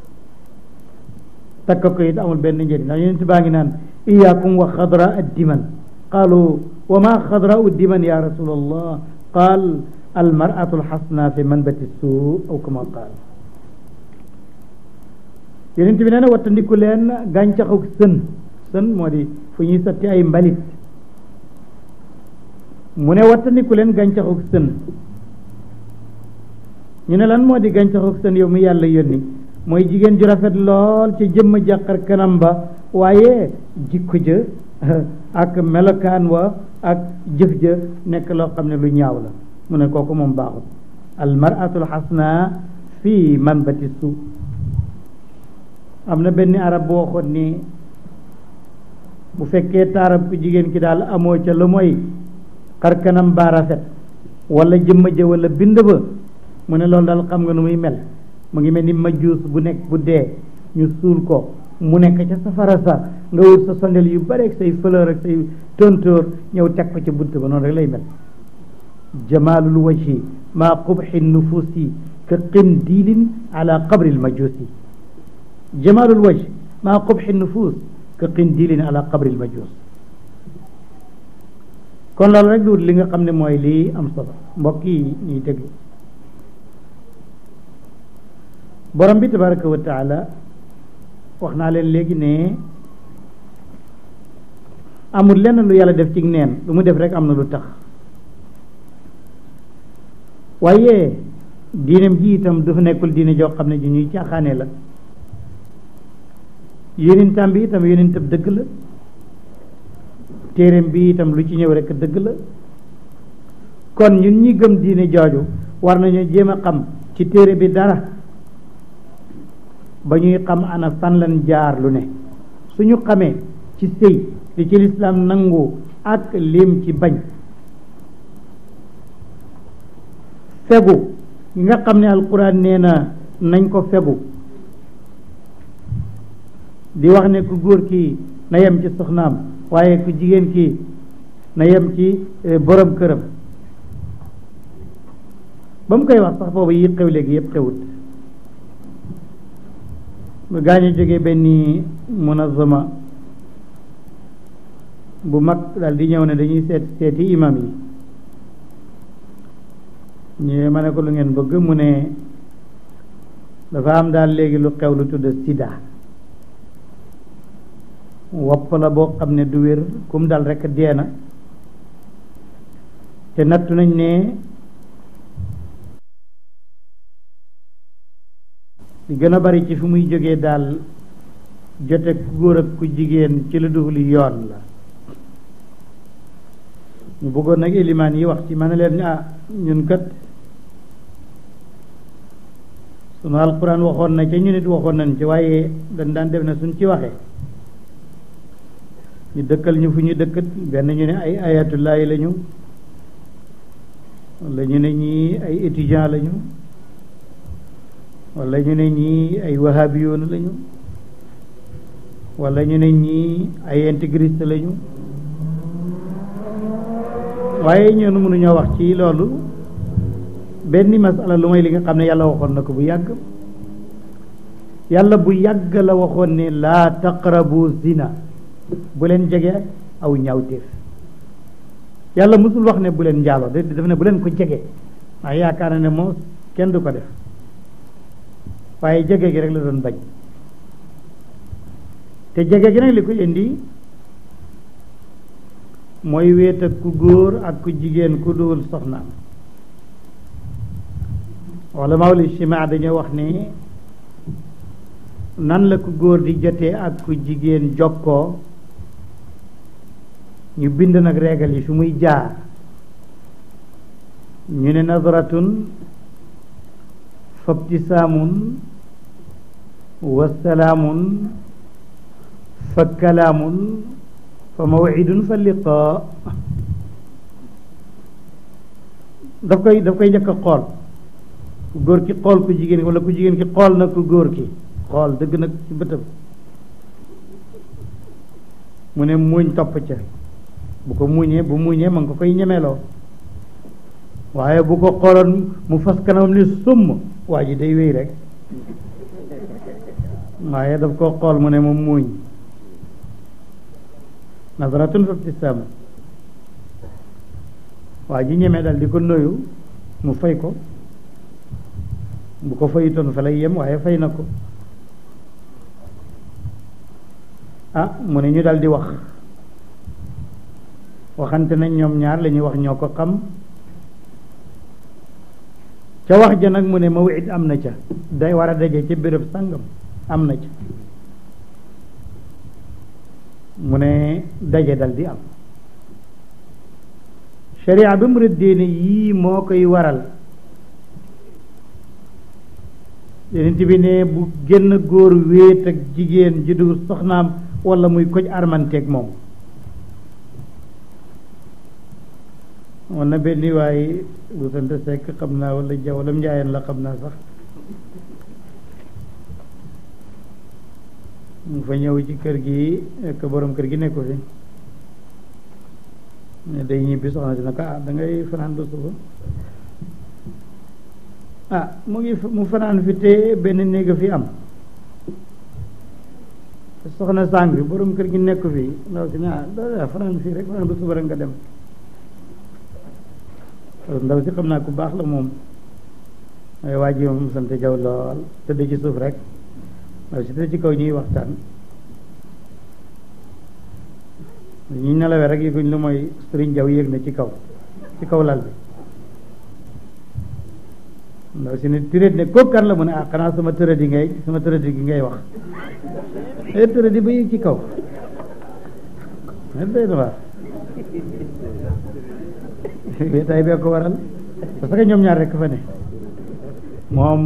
takk ko it amul benn njëriñ ndax yonent baa ngi naan iyaakum wa xadra addiman qaalu wa ma xadra uddiman ya rasulallah qaal almaratu alxasna fi manbati suu aw kama qaal yonent bi nee na wattandiku leen gàncaxu sën sën moo di fu ñuy sotti ay mbalit mu ne wattandiku leen gàncaxu sën ñu ne lan moo di gàncaxu sën yow mi yàlla yónni mooy jigéen ju rafet lool ci jëmm jàqar kanam ba waaye jikko ja ak melokaan wa ak jëf ja nekk loo xam ne lu ñaaw la mu ne kooku moom baaxul almaratul xasna fii manbati su am na benn arab bu waxoon ni bu fekkee taarab ku jigéen ki daal amoo ca lu mooy xar kanam baa rafet wala jëmm ja wala bind ba mu ne loolu daal xam nga nu muy mel mu ngi mel ni majuus bu nekk bu dee ñu suul ko mu nekk ca safara sa nga wut sa sondel yu bare ak say fleur ak say tontóor ñëw teg ko ca bunt ba noonu rek lay mel jamaalul wajhi maa qubxi nufuusi ka qindiilin ala qabri lmajuusi jamaalul wajh maa qubxi nufuus ka qindiilin ala qabri lmajuus kon loolu rek du li nga xam ne mooy lii am solo mbokk yi ñuy déglu borom bi tabaraka wa taala wax naa leen léegi ne amul lenn lu yàlla def ci neen lu mu def rek am na lu tax waaye diineem ji itam dafa nekkul diine joo xam ne ji ñuy caaxaane la yonentam bi itam yonentam dëgg la téereem bi itam lu ci ñëw rek dëgg la kon ñun ñi gëm diine jooju war nañu jéem a xam ci téere bi dara ba ñuy xam ana fan lan jaar lu ne suñu xamee ci sëy li ci lislaam nangu ak lim ci bañ fegu yi nga xam ne alquran nee na nañ ko fegu di wax ne ku góor ki na yem ci soxnaam waaye ku jigéen ki na yem ci borom këram ba mu koy wax sax boobu yi xew léegi yëpp xewut gaa ñu jógee benn munazama bu mag daal di ñëw ne dañuy seet seeti imam yi ñu ma ne ko lu ngeen bëgg mu ne dafa am daal léegi lu xew lu tudd sida wopp la boo xam ne du wér kum dal rekk dee na te nattu nañ ne li gën a bari ci fi muy jógee daal jote ku góor ak ku jigéen ci lu dul yoon la ñu bëggoon nag élimaan yi wax ci ma ne leen ah ñun kat sunu alquran waxoon na ca ñu nit waxoon nañ ci waaye dañ daan def ne suñ ci waxee ñu dëkkal ñu fu ñu dëkkat benn ñu ne ay ayatullahi lañu wala ñu ne ñii ay étudiant lañu wala ñu ne ñii ay wahabiyoon lañu wala ñu ne ñii ay intégriste lañu waaye ñun mënuñoo wax ci loolu benn masala lu may li nga xam ne yàlla waxoon na ko bu yàgg yàlla bu yàgg la waxoon ne laa taqrabu zina bu leen jege aw ñaawteef yàlla musul wax ne bu leen njaaloo de daf ne bu leen ko jege waaye yaakaar na ne moom kenn du ko def waaye jege gi rek la doon bañ te jege gi nag li ko indi mooy wéet ak ku góor ak ku jigéen ku dul soxnaam wala mawli chimaa dañoo wax ne nan la ku góor di jotee ak ku jigéen jokkoo ñu bind nag régal yi fi muy jaar ñu ne nadratun fa ibtisaamun wa salaamun fa kalaamun fa mawcidun fa liqaa daf koy daf koy njëkk a xool ku góor ki xool ku jigéen ki wala ku jigéen ki xool na ku góor ki xool dëgg nag ci bëtam mu ne muuñ topp ca bu ko muuñee bu muuñee ma nga ko koy ñemeloo waaye bu ko xooloon mu fas kanamam ni summ waa ji day wéy rek waaye daf ko xool mu ne mu muuñ nazaratun fa ibtisaama waa ji ñemee dal di ko nuyu mu fay ko bu ko fayutoon fa lay yem waaye fay na ko ah mu ne ñu dal di wax waxante nañ ñoom ñaar la ñuy wax ñoo ko xam ca wax ja nag mu ne mawid am na ca day war a daje ca béréb sàngam am na ca mu ne daje dal di am sharia bi mu rëddee ne yii moo koy waral yenent bi ne bu génn góor wéet ak jigéen ji du soxnaam wala muy koj armanteeg moom wan na benn waay bu sant sekk xam naa wala jaw wala njaayeen la xam naa sax mu fa ñëw ci kër gi ak borom kër gi nekku fi ne day ñibbi soxna si ne ko ah da ngay fanaan ba suba ah mu ngi mu fanaan fi te benn néeg fi am soxna sàng bi borom kër gi nekku fi ndaw si ne ah da fanaan fii rek fanaan ba suba rek nga dem ndaw si xam naa ku baax la moom waaye waa ji moom sant jaw lool tëdd ci suuf rek ndaw si tëdd ci kaw ñuy waxtaan ñu nelawee rek yëguñ lu mooy sëriñ jaw yéeg na ci kaw ci kaw lal bi ndaw si ne tiréet ne kooku kan la mu ne ah xanaa sama tërëdi ngay sama tërëdi gi ngay wax e tërëdi ba yéeg ci kaw mais day na waar wéetaay bee ko waral parce que ñoom ñaar rekk fa ne moom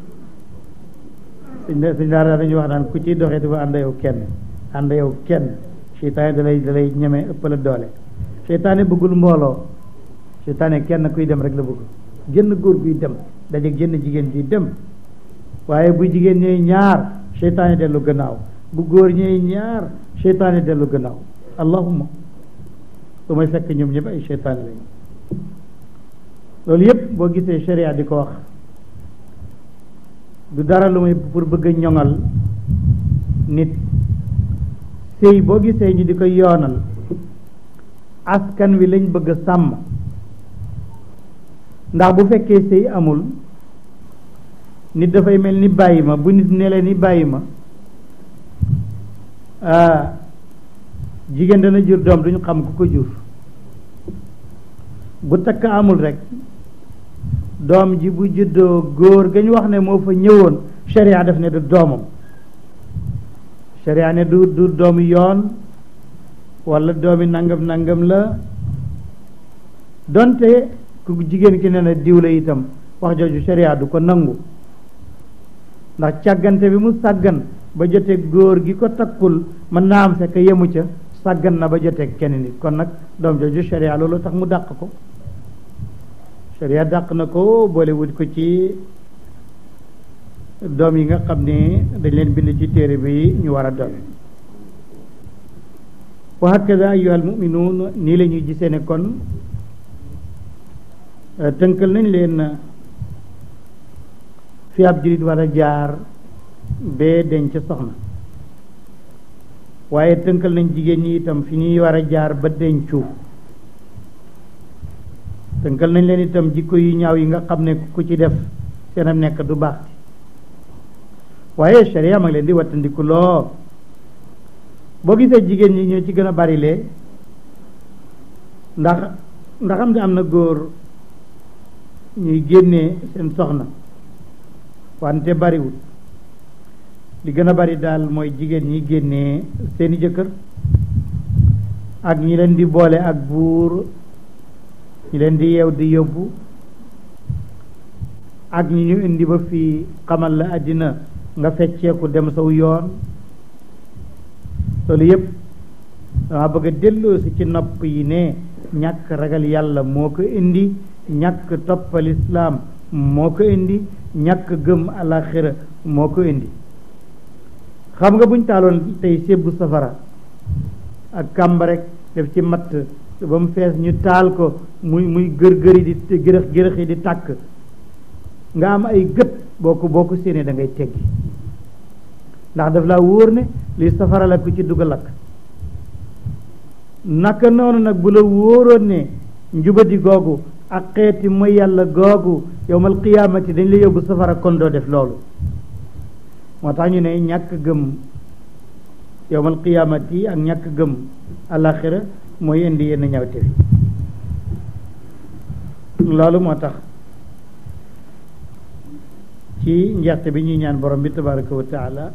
suñ suñ daara dañuy wax naan ku ciy doxee dafa ànd yow kenn ànd yow kenn seytaane da lay da lay ñeme ëppala doole seytaane bëggul mbooloo seytaane kenn kuy dem rek la bëgg génn góor guy dem daje génn jigéen guy dem waaye bu jigéen ñëy ñaar seytaane dellu gannaaw bu góor ñëy ñaar seytaane dellu gannaaw allahumma lu may fekk ñoom ñëpp ay seytaane lañu loolu yëpp boo gisee sharia di ko wax du dara lu may pour bëgg a ñoŋal nit sëy boo gisee ñu di ko yoonal askan wi lañ bëgg a sàmm ndax bu fekkee sëy amul nit dafay mel ni bàyyi ma bu nit nelee ni bàyyi ma jigéen dana jur doom duñu xam ku ko jur bu takk amul rek doom ji bu juddoo góor gañ wax ne moo fa ñëwoon sharia def ne du doomam sharia ne du du doomu yoon walla doomi nangam nangam la donte ku jigéen ki ne na diw la itam wax jooju sharia du ko nangu ndax càggante bi mu sàggan ba jote góor gi ko takkul mën naa am fekk yemu ca sàggan na ba jote kenn nit kon nag doom jooju sharia loolu tax mu dàq ko sharia dàq na ko boole wut ko ci doom yi nga xam ne dañ leen bind ci téere bi ñu war a doon wa hakada ayuha almuminuun nii la ñuy gisee ne kon tënkal nañ leen fi ab julit war a jaar bee denc soxna waaye tënkal nañ jigéen ñi itam fi ñuy war a jaar ba dencu tënkal nañ leen itam jikko yu ñaaw yi nga xam ne ku ci def seenam nekk du baax waaye sharia ma ngi leen di wattandiku loo boo gisee jigéen ñi ñoo ci gën a bari lee ndax ndax am ne am na góor ñuy génnee seen soxna wante bariwul li gën a bari daal mooy jigéen ñi génnee seeni jëkkër ak ñi leen di boole ak buur ñi leen di yeew di yóbbu ak ñi ñu indi ba fii xamal la àddina nga fecceeku dem saw yoon loolu yépp dama bëgg a delloosi ci nopp yi ne ñàkk ragal yàlla moo ko indi ñàkk toppal islaam moo ko indi ñàkk gëm alaxira moo ko indi xam nga buñ taaloon tey sébbu safara ak kàmb rek def ci matt ba mu fees ñu taal ko muy muy gër-gëri di gërëx gërëx yi di tàkk nga am ay gët boo ko boo ko séenee da ngay teggi ndax daf laa wóor ne li safara la ku ci dugg lakk naka noonu nag bu la wóoroon ne njubadi googu ak xeeti mooy yàlla googu yowmal qiyaamati dañ la yóbbu safara kon doo def loolu moo tax ñu ne ñàkk gëm yowmal qiyaamati ak ñàkk gëm alaxira mooy indi yenn ñawte fi loolu moo tax ci njeexte bi ñuy ñaan borom bi tabaraka wa taala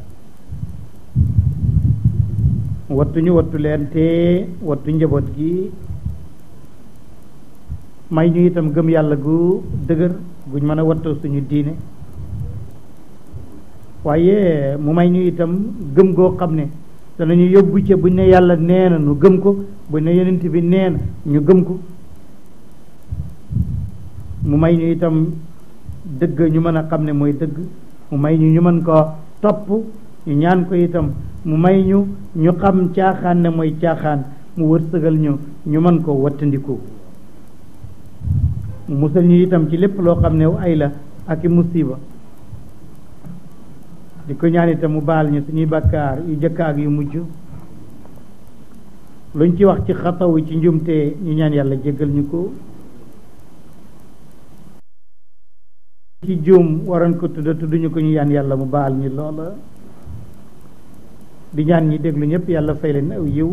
wattuñu wattu leen te wattu njaboot gi may ñu itam gëm yàlla gu dëgër guñ mën a wattoo suñu diine waaye mu may ñu itam gëm goo xam ne danañu yóbbu ca buñ ne yàlla nee na ñu gëm ko buñ ne yonent bi nee na ñu gëm ko mu may ñu itam dëgg ñu mën a xam ne mooy dëgg mu may ñu ñu mën ko topp ñu ñaan ko itam mu may ñu ñu xam caaxaan ne mooy caaxaan mu wërsëgal ñu ñu mën ko wattandiku mu musal ñu itam ci lépp loo xam ne ay la ak i musiba di ko ñaan itam mu baal ñu suñuy bakkaar yu jëkk ak yu mujj luñ ci wax ci xataw ci njumte ñu ñaan yàlla jéggal ñu ko ci juum waroon ko tudda tudduñu ko ñu ñaan yàlla mu baal ñu loola di ñaan ñi déglu ñëpp yàlla fay leen aw yiw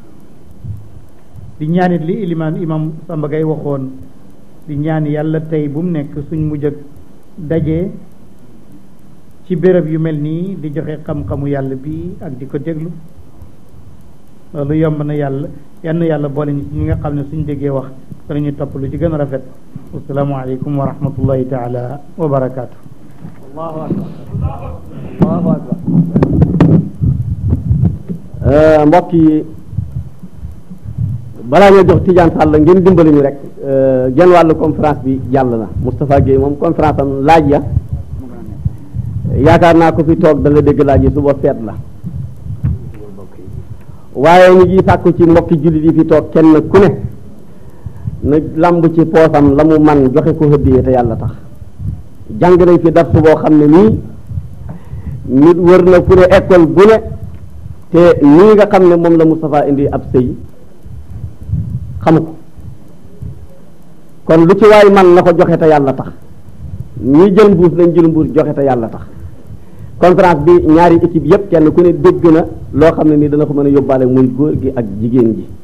di ñaanit li ilimaan imam Samba Gaye waxoon di ñaan yàlla tey bu mu nekk suñ mujj ak daje ci béréb yu mel nii di joxe xam-xamu yàlla bi ak di ko déglu loolu yomb na yàlla yann yàlla boole ñu ci ñi nga xam ne suñ déggee wax danañu topp lu ci gën a rafet wasalaamu aleykum wa rahmatullahi taala wa barakaatu allahu akbar allahu akbar mbokk yi balaa ñoo jox Tidiane Sall ngeen dimbali ñu rek genn wàllu conférence bi jàll na Moustapha Guèye moom conférence am laaj ya yaakaar naa ko fi toog da nga dégg laaj yi suba feet la waaye ñu ngi sàkku ci mbokki jullit yi fi toog kenn ku ne na làmb ci poosam la mu man joxe ko hëddiyee te yàlla tax jàng nañ fi darsu boo xam ne nii nit wër na fu ne école bu ne te nii nga xam ne moom la Moustapha indi ab sëy xamu ko kon lu ci waay man na ko joxe te yàlla tax ñi jël mbuus nañ jël mbuus joxe te yàlla tax conférence bi ñaari équipe yépp kenn ku ne dégg na loo xam ne nii dana ko mën a yóbbaale muy góor gi ak jigéen ji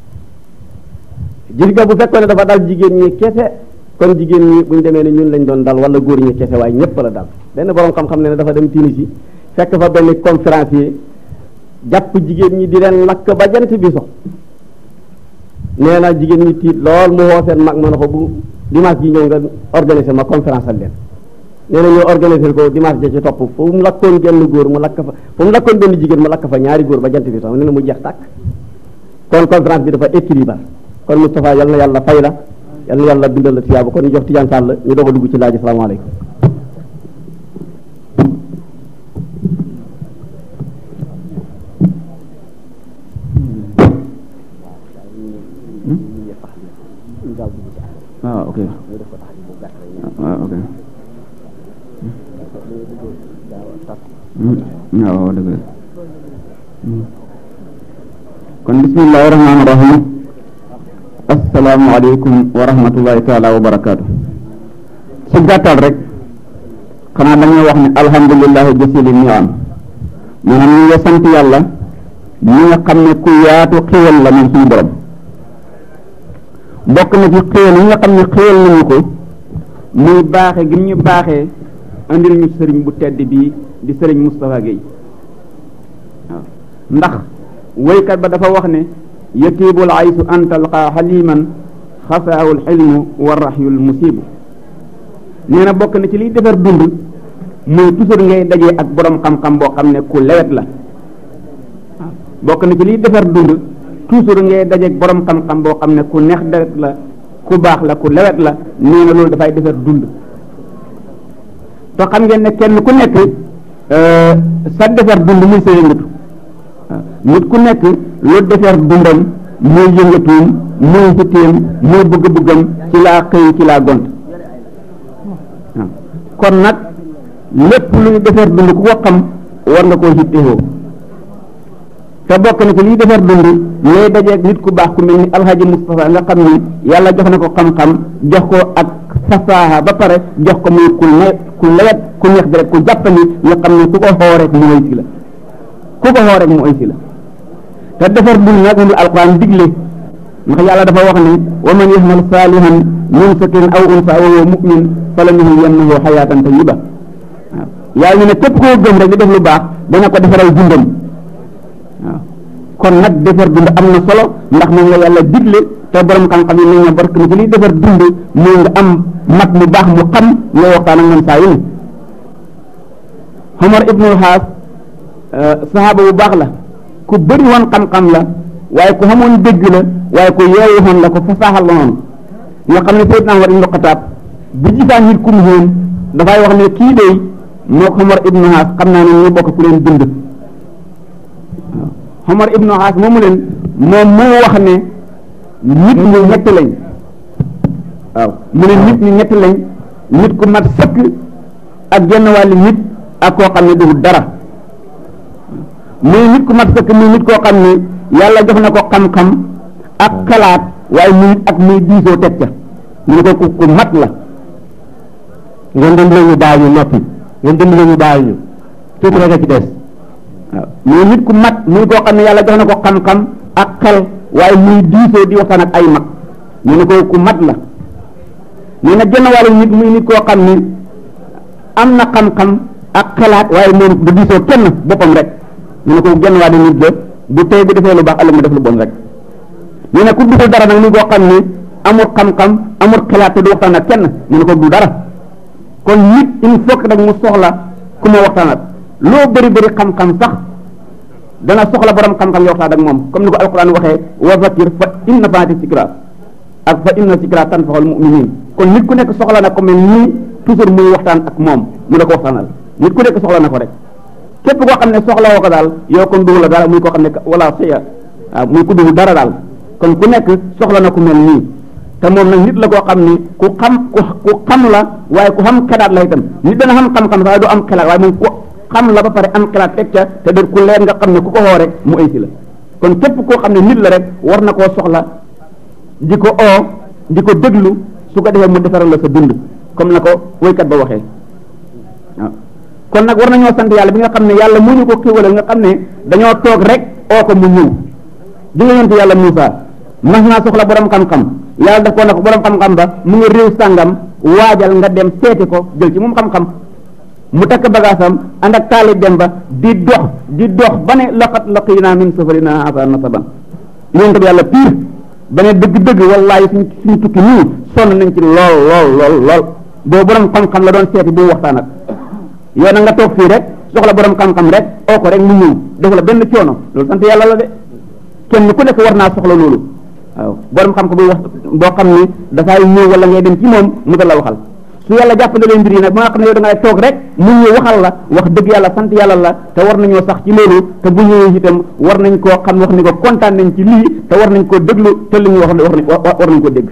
gis nga bu fekkoon ne dafa dal jigéen ñi kese kon jigéen ñi buñ demee ne ñun lañ doon dal wala góor ñi kese waaye ñëpp la dal benn borom xam-xam ne ne dafa dem Tunisie fekk fa benn conférencier jàpp jigéen ñi di leen lakk ba jant bi so nee na jigéen ñi tiit lool mu woo seen mag ma ne ko bu dimanche ji ñëw nga organiser ma conférence al leen nee na ñoo organiser ko dimanche ja ci topp fu mu lakkoon genn góor mu lakk fa fu mu lakkoon benn jigéen mu lakk fa ñaari góor ba jant bi so nee na mu jeex tàkk kon conférence bi dafa équilibre kon Moustapha yal na yàlla fay la yal na yàlla bindal la tiyaaba kon ñu jox Tidiane Sall ñu doog a dugg ci laaj asalaamaaleykum waaw ok waaw ok waaw dëgg la kon bismillahi rahmaani rahim asalaamaaleykum wa rahmatullahi taala wa barakaatu ci gàttal rek xanaa dañuy wax ne alhamdulillahi jasili niam maanaam ñu ngi sant yàlla ñi nga xam ne ku yaatu xéwal la moom suñu borom bokk na ci xéwal yi nga xam ne xéwal nañu ko muy baaxe gi ñu baaxee andil ñu sëriñ bu tedd bii di sëriñ Moustapha Guèye waaw ndax woykat ba dafa wax ne yatiibul aysu an talqaa xaliman xasaawul xilmu wa raxyul musibu nee na bokk na ci liy defar dund muy toujours ngay dajee ak borom xam-xam boo xam ne ku lewet la waaw bokk na ci liy defar dund toujours ngay dajeeg borom xam-xam boo xam ne ku neex deret la ku baax la ku lewet la nee na loolu dafay defar dund te xam ngeen ne kenn ku nekk sa defar dund muy sa yëngatu waaw nit ku nekk lu defar dundam muy yëngatuum muy xitteem muy bëgg-bëggam ci laa xëy ci laa gont waaw kon nag lépp luy defar dund ku ko xam war nga koo hittewoo te bokk na ci liy defar dund lay dajeeg nit ku baax ku mel ni alhaji Moustapha nga xam ni yàlla jox na ko xam-xam jox ko ak fasaaha ba pare jox ko muy ku ne ku lewet ku neex bi rek ku jàppani nga xam ne ku ko xoo rek mu ay si la ku ko xoo rek mu ay si la te defar dund nag moom la alquran digle ndax yàlla dafa wax ne wa man yaxmal saalihan min zakarin aw unsa wa huwa mu'min falanuhyiyannahu xayaatan tayyiba waaw yàlla ñu ne képp koo gëm rek di def lu baax dana ko defaral dundam waaw kon nag defar dund am na solo ndax moom la yàlla digle te borom xam-xam yi nañ ne bark na ci liy defar dund mooy nga am mag mu baax mu xam ngay waxtaan ak moom saa yu ne Omar ibnul Xaas saxaaba bu baax la ku bëri woon xam-xam la waaye ku xamoon dégg la waaye ku yeewu woon la ko fasaaxal la woon nga xam ne Seydina Omar ibnu Xataab bu gisaan nit ku mu xéen dafay wax ne kii dey moo ko Omar ibnu Xaas xam naa ne ñu bokk ku leen bind waaw Omar ibnu Xaas moomu leen moom moo wax ne nit ñi ñett lañ waaw mu ne nit ñi ñett lañ nit ku mat sëkk ak genn wàllu nit ak koo xam ne du dara muy nit ku mat sëkk muy nit koo xam ne yàlla jox na ko xam-xam ak xalaat waaye muy ak muy diisoo teg ca mu ne ko ku ku mat la ngeen dem ñu bàyyi ñu noppi ngeen dem ñu bàyyi ñu tuuti rek a ci des waaw muy nit ku mat muy koo xam ne yàlla jox na ko xam-xam ak xel waaye muy diisoo di waxtaan ak ay mag mu ne ko ku mat la nee na genn wàllu nit muy nit koo xam ne am na xam-xam ak xalaat waaye moom du diisoo kenn boppam rek mu ne ko genn wàllu nit la bu tey bu defee lu baax ëllëg mu def lu bon rek nee na ku deful dara nag muy koo xam ne amul xam-xam amul xalaat te du waxtaan ak kenn mu ne ko du dara kon nit il faut que nag mu soxla ku ma waxtaanat loo bëri bëri xam-xam sax dana soxla borom xam-xam yoo waxtaan ak moom comme ni ko alquran waxee wa zakir fa inna faati sikra ak fa inna sikra tanfaxul muminin kon nit ku nekk soxla na ko mel nii toujours muy waxtaan ak moom mu la ko waxtaanal nit ku nekk soxla na ko rek képp koo xam ne soxla woo ko daal yow kon duhu la dara muy koo xam ne wala siya waaw muy ku duhu dara daal kon ku nekk soxla na ku mel nii te te moom nag nit la koo xam ni ku xam ku ku xam la waaye ku xam xelaat la itam nit dana xam xam-xam sax du am xelaat waaye moom ku xam la ba pare am xelaat teg ca te de ku leer nga xam ne ku ko xoo rek mu aysi la kon képp koo xam ne nit la rek war na koo soxla di ko oo di ko déglu su ko defee mu defaral la sa dund comme na ko woykat ba waxee waaw kon nag war nañoo sant yàlla bi nga xam ne yàlla mu ñu ko xiwalal nga xam ne dañoo toog rek oo ko mu ñëw di nga yonte yàlla Moussa mas naa soxla borom xam-xam yàlla daf ko ne ko borom xam-xam ba mu ngi réew sàngam waajal nga dem seeti ko jël ci moom xam-xam mu takk bagaasam ànd ak taali dem ba di dox di dox ba ne laqad laqina min safarina hasa nasaban yonte bi yàlla pire ba ne dëgg-dëgg wallaahi suñ suñu tukki nii sonn nañ ci lool lool lool lool boobu borom xam-xam la doon seeti bu mu waxtaan ak yow na nga toog fii rek soxla borom xam-xam rek oo ko rek mu ñëw def la benn coono loolu sant yàlla la de kenn ku nekk war naa soxla loolu waaw borom xam-xam bu wax boo xam ni dafay ñëw wala ngay dem ci moom mu la waxal su yàlla jàppandalee mbir yi nag ba nga xam ne yow da ngay toog rek mu ñëw waxal la wax dëgg yàlla sant yàlla la te war nañoo sax ci loolu te bu ñëwee itam war nañ koo xam wax ni ko kontaan nañ ci lii te war nañ koo déglu te li ñu wax war nañ ko dégg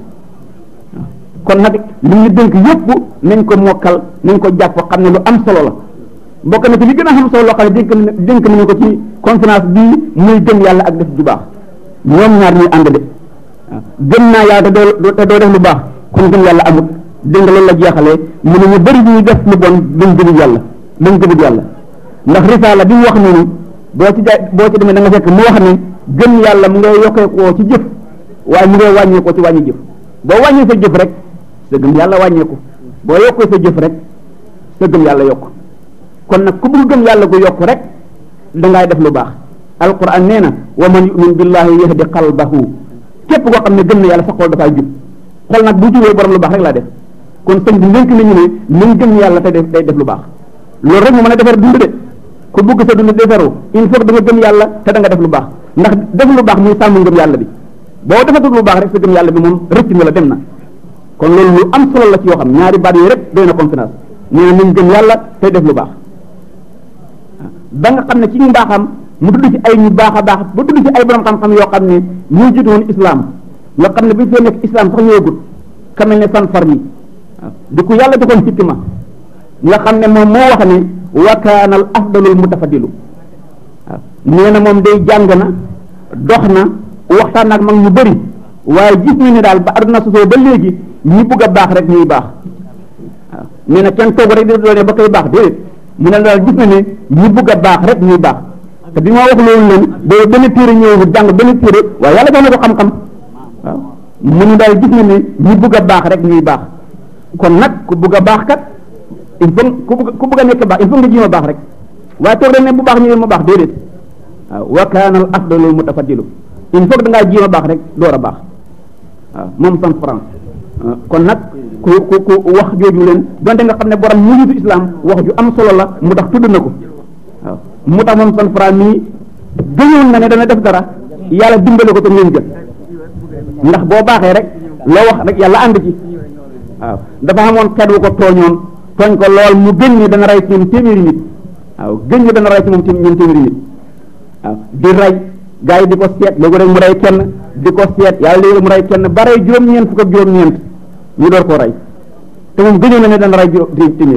kon nag li ñu dénk yëpp nañ ko mokkal nañ ko jàpp xam ne lu am solo la bokk na ci li gën a am solo loo xam ne dénk dénk nañu ko ci conférence bii muy gëm yàlla ak def ju baax ñoom ñaar ñuy ànd de waaw gëm naa yàlla te doo te doo def lu baax kon gëm yàlla amut dégg nga loolu la jeexalee mu ne ñu bëri ñuy def lu bon duñ gëmul yàlla duñ gëmul yàlla ndax risaala bi mu wax noonu boo ci ja boo ci demee da nga fekk mu wax ne gëm yàlla mu ngay yokkee koo ci jëf waaye mu ngay wàññee koo ci wàññi jëf boo wàññee sa jëf rek sa gëm yàlla wàññeeku boo yokkee sa jëf rek sa gëm yàlla yokk kon nag ku bëgg gëm yàlla gu yokk rek dangay def lu baax alquran nee na wa man yumin billahi yahdi qalbahu képp koo xam ne gëm na yàlla sa xol dafay jub xol nag bu jubee borom lu baax rek laa def kon sëñ bi ndénk nañu ne nañ gëm yàlla te def day def lu baax loolu rek mu mën a defar dund de ku bëgg sa dund defaru il faut que da nga gëm yàlla te da nga def lu baax ndax def lu baax muy sàmm ngëm yàlla bi boo defatul lu baax rek sa gëm yàlla bi moom rëcc na la dem na kon loolu lu am solo la ci yoo xam ñaari baat yi rek doy na conférence nee na nañ gëm yàlla tey def lu baax ba nga xam ne ci mbaaxam mu tudd ci ay ñu baax a baax ba tudd ci ay borom xam-xam yoo xam ne ñoo jiitu woon islam nga xam ne bu ñu fee nekk islam sax ñëwagut kamel ne san far mi waaw di ko yàlla joxoon hikma nga xam ne moom moo wax ne wa kaana al afdalul mutafadilu waaw nee na moom day jàng na dox na waxtaan ak mag ñu bëri waaye gis na ne daal ba aduna sosoo ba léegi ñi bëgg a baax rek ñuy baax waaw nee na kenn toog rek di doone ba koy baax déedéet mu ne daal gis na ne ñi bëgg a baax rek ñuy baax te bi ma wax loolu leen boobu benn téere ñëwul jàng benn téere waaye yàlla jox na ko xam-xam waaw mu ne daal gis na ne ñi bëgg a baax rek ñuy baax kon nag ku bëgg a baax kat il faut ku bëgg ku bëgg a nekk baax il faut nga jéem a baax rek waaye toog rek ne bu baax ñëwee ma baax déedéet waaw wa kaana al afdalu mutafaddilu il faut que da ngaa jéem a baax rek door a baax waaw moom san France kon nag ku ku ku wax jooju leen donte nga xam ne borom mu ngi islam wax ju am solo la mu tax tudd na ko waaw mu tax moom san France mii gëñoon na ne dana def dara yàlla dimbale ko te ngeen jël ndax boo baaxee rek loo wax rek yàlla ànd ci waaw dafa amoon xeet wu ko tooñoon tooñ ko lool mu gën ni dana rey ci ñoom téeméeri nit waaw gën ni dana rey ci moom ñoom téeméeri nit waaw di rey gaa yi di ko seet léegi rek mu rey kenn di ko seet yàlla léegi mu rey kenn ba rey juróom-ñeent fukk ak juróom-ñeent ñu door koo rey te moom gëñoon na ne dana rey juróom téeméer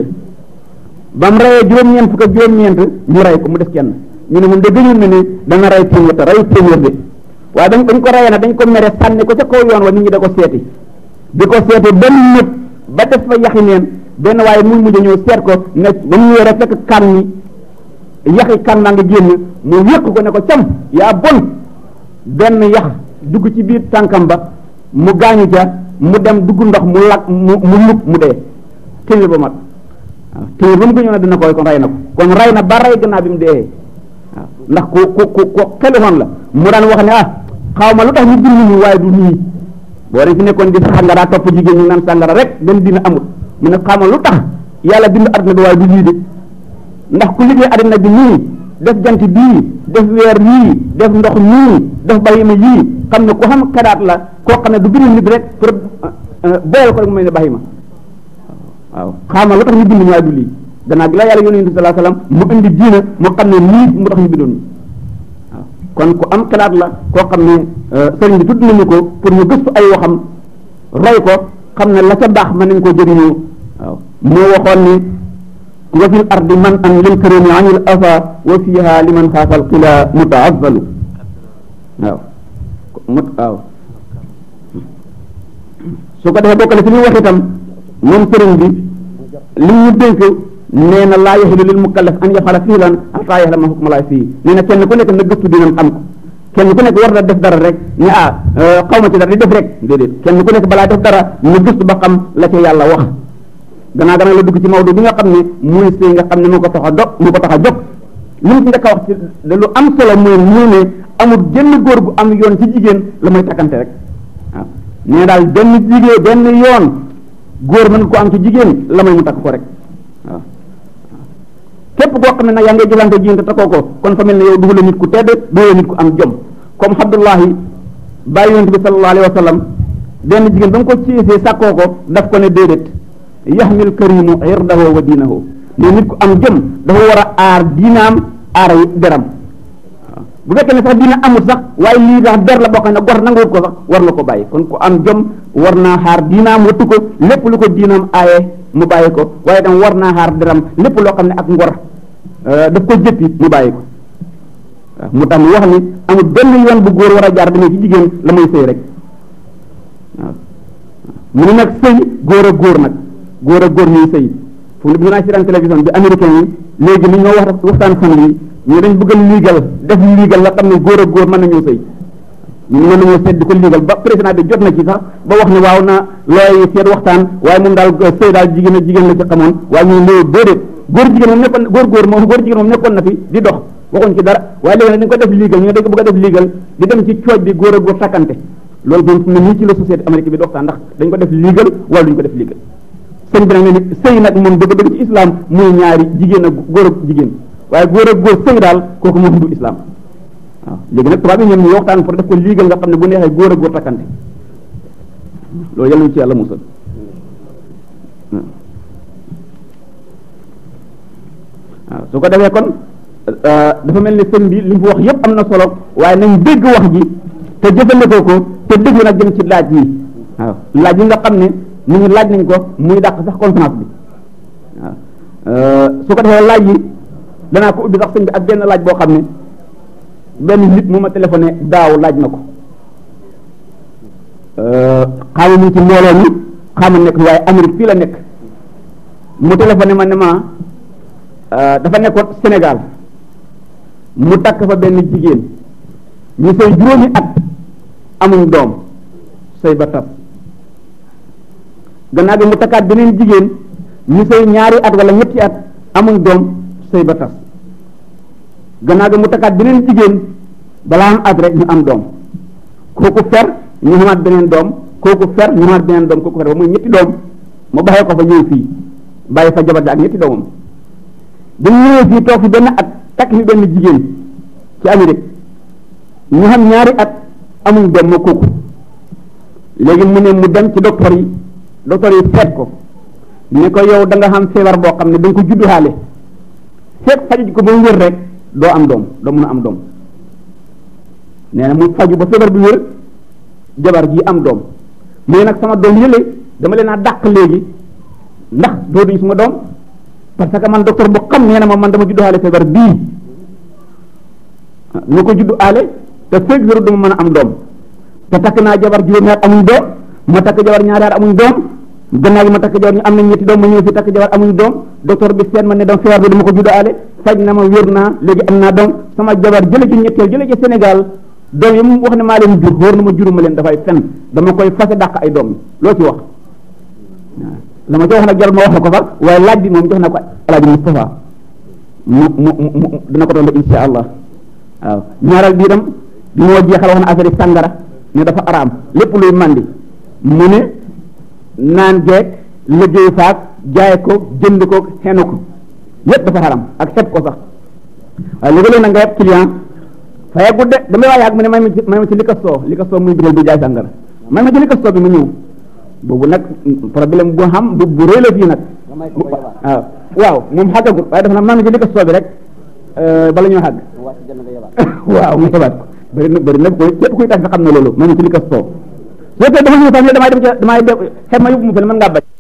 ba mu reyee juróom-ñeent fukk ak juróom-ñeent ñu rey ko mu def kenn ñu ne moom de gëñoon na ne dana rey téeméer te rey téeméer de waaye dañ dañ ko reyee nag dañ ko mere sànni ko ca kaw yoon wa nit ñi da ko seeti di ko seeti ba mu nëb ba def fa yaxi neen benn waaye muy mujj ñëw seet ko ne ba mu ñëwee rek fekk kan ni yaxi kan naa nga génn mu wéq ko ne ko cam yaa bon benn yax dugg ci biir tànkam ba mu gaañu ca mu dem dugg ndox mu lak mu mu lug mu dee téeméer ba mat waaw téeméer ba mu gëñoon ne dina koy kon rey na ko kon rey na ba rey gannaaw bi mu dee waaw ndax ku ku ku ku xelifoon la mu daan wax ne ah xaw ma lu tax ñu bind ñu waaye du nii boo dañ fi nekkoon di sàngara topp jigéen ñi naan sàngara rek benn dina amul mu ne xaw ma lu tax yàlla bind àdduna bi waaye du lii de ndax ku liggéey àddina bi nii def jant bii def weer yii def ndox nii def bahima yii xam ne ku xam xelaat la koo xam ne du bind nit rek pour boyal ko rek mu mel ne bahima waaw xaama lu tax ñu bind ñu waaye du lii gannaaw gi la yàlla yónni sallallahu alayhi wasallam mu indi diina mu xam ne lii mu tax ñu bindoon ñu waaw kon ku am xelaat la koo xam ne sëriñ bi tudd nañu ko pour ñu gëstu ay waxam roy ko xam ne la ca baax mën nañ ko jëriñoo waaw moo waxoon ni wa fil ardi man an lil karimi anil afa wa fiha liman xaafal qila mutaazzalu waaw mut waaw su ko defee bokkale ci li wax itam moom sëriñ bi li ñu dénk nee na laa yaxilu lil mukallaf an yafala fiilan hatta yaxlama hukmalaay fii nee na kenn ku nekk na gëstu dinam xam ko kenn ku nekk war na def dara rek ne ah xaw ma ci dara di def rek déedéet kenn ku nekk balaa def dara na gëstu ba xam la ca yàlla wax gannaaw gannaaw la dugg ci Maodo bi nga xam ne muy sëy nga xam ne moo ko tax a dog moo ko tax a jóg li mu ci njëkk a wax ci de lu am solo mooy mu ne amul genn góor gu am yoon ci jigéen la mooy takkante rek waaw nee daal benn jigéen benn yoon góor mën nga ko am ci jigéen la may mu takk ko rek waaw képp koo xam ne nag yaa ngay jëlante jigéen te takkoo ko kon fa mel ne yow duhula nit ku tedd duhula nit ku am jom comme Abdullahi bàyyi yonent bi sallallahu alayhi wa sallam benn jigéen ba nga ko ciisee sàkkoo ko daf ko ne déedéet yaxmil karimu irdahu wa diinahu mais nit ku am jëm dafa war a aar diinaam aar deram waaw bu fekkee ne sax diina amul sax waaye lii sax der la boo xam ne gor nanguwut ko sax war na ko bàyyi kon ku am jom war naa xaar diinaam wattu ko lépp lu ko diinaam aaye mu bàyyi ko waaye tam war naa xaar deram lépp loo xam ne ak ngor daf ko jëppi mu bàyyi ko waaw mu tax mu wax ni amul benn yoon bu góor war a jaar demee ci jigéen la muy sëy rek waaw mu ne nag sëy góor ak góor nag góor ak góor ñuy sëy fu mu ne naa si télévision bi américain yi léegi li ñoo wax waxtaan fan yi ñu dañ bëgg a liigal def liigal la xam ne góor ak góor mën nañoo sëy ñu mën nañoo seet di ko liigal ba président bi jot na ci sax ba wax ne waaw na looy seet waxtaan waaye moom daal sëy daal jigéen ak jigéen la ci xamoon waaye ñu néew déedéet góor jigéen moom nekkoon góor góor moom góor jigéen moom nekkoon na fi di dox waxuñ ci dara waaye léegi nag dañ ko def liigal ñu dañ ko bëgg a def liigal di dem ci cooj bi góor ak góor takkante loolu moom fu mu ne nii ci la société amérique bi di waxtaan ndax dañ ko def liigal wala duñ ko def liigal sëñ bi nag ne ni sëy nag moom dëgg dëgg ci islam muy ñaari jigéen ak góor ak jigéen waaye góor ak góor sëy daal kooku moom du islam waaw léegi nag tubaab yi ñoom ñu waxtaan pour def ko liigal nga xam ne bu neexee góor ak góor takkante loolu yàlla ñu ci yàlla musal waaw su ko defee kon dafa mel ni sëñ bi li mu wax yépp am na solo waaye nañ dégg wax ji te jëfandikoo ko te déglu nag jëm ci laaj yi waaw laaj yi nga xam ne mu ngi laaj nañ ko muy dàq sax conférence bi waaw su ko defee laaj yi danaa ko ubbi sax sëñ bi ak benn laaj boo xam ne benn nit mu ma téléphoné daaw laaj na ko xaama mu ci mbooloo mi xaama nekk waaye Amérique fii la nekk mu téléphoné ma ne ma dafa nekkoon Sénégal mu takk fa benn jigéen ñu sëy juróomi at amuñ doom sëy ba tas gannaaw bi mu takkaat beneen jigéen ñu sëy ñaari at wala ñetti at amuñ doom sëy ba tas gannaaw bi mu takkaat beneen jigéen balaa am at rek ñu am doom kooku fer ñu xamaat beneen doom kooku fer ñu xamaat beneen doom kooku fer ba muy ñetti doom mu baxee ko fa ñëw fii bàyyi fa jabar ja ak ñetti doomam bi mu ñëwee fii toog fi benn at takk fi benn jigéen ci Amérique ñu xam ñaari at amuñ doom ma kooku léegi mu ne mu dem ci docteur yi docteur yi seet ko ne ko yow da nga xam feebar boo xam ne da nga ko juddu xaale seet faju ko ba mu wér rek doo am doom doo mun a am doom nee na mu faju ba feebar bi wér jabar ji am doom mais nag sama doom yële dama leen a dàq léegi ndax doo duñ suma doom parce que man docteur bu xam nee na ma man dama juddu xaale feebar bii ñu ko juddu aale te fekk wéru dama mën a am doom te takk naa jabar juróomi at amuñ doom ma takk jabar ñaari at amuñ doom gannaaw gi ma takk jabar ñu am nañ ñetti doom ma ñëw fi takk jabar amuñ doom docteur bi seet ma ne doom feebar bi dama ko juddu aale faj na ma wér naa léegi am naa doom sama jabar jële ci ñetteel jële ci Sénégal doom yi mu wax ne maa leen jur wóor na ma juruma leen dafay fen dama koy fase dàq ay doom loo ci wax waaw la ma ci wax nag jarul ma wax la ko fa waaye laaj bi moom jox na ko alaaji Moustapha mu mu mu dina ko doon insha allah waaw ñaareel bi itam bi moo jeexal wax na affaire yi sàngara ne dafa araam lépp luy mandi mu ne naan geeg liggéey faak jaay ko jënd ko xenu ko yépp dafa xaram ak xeb ko sax waaye léegi-léeg nag nga yeb client faye gudde damay waa yàgg mu ne may ma ci may ma ci li ko soo li ko soo muy biral bi jaay sàngara may ma ci li ko soo bi mu ñëw boobu nag problème bu xam bu bu rëy la fii nag waaw waaw moom xàggagut waaye dafa na may ma ci li ko soo bi rek bala ñoo xàgg waaw mu yebaat ko bëri na bëri na ko képp kuy tax nga xam ne loolu may ma ci li ko soo boo tee dama ñu fa damay dem ca damay dem xem ma yóbbu ma fële mën ngaa bañ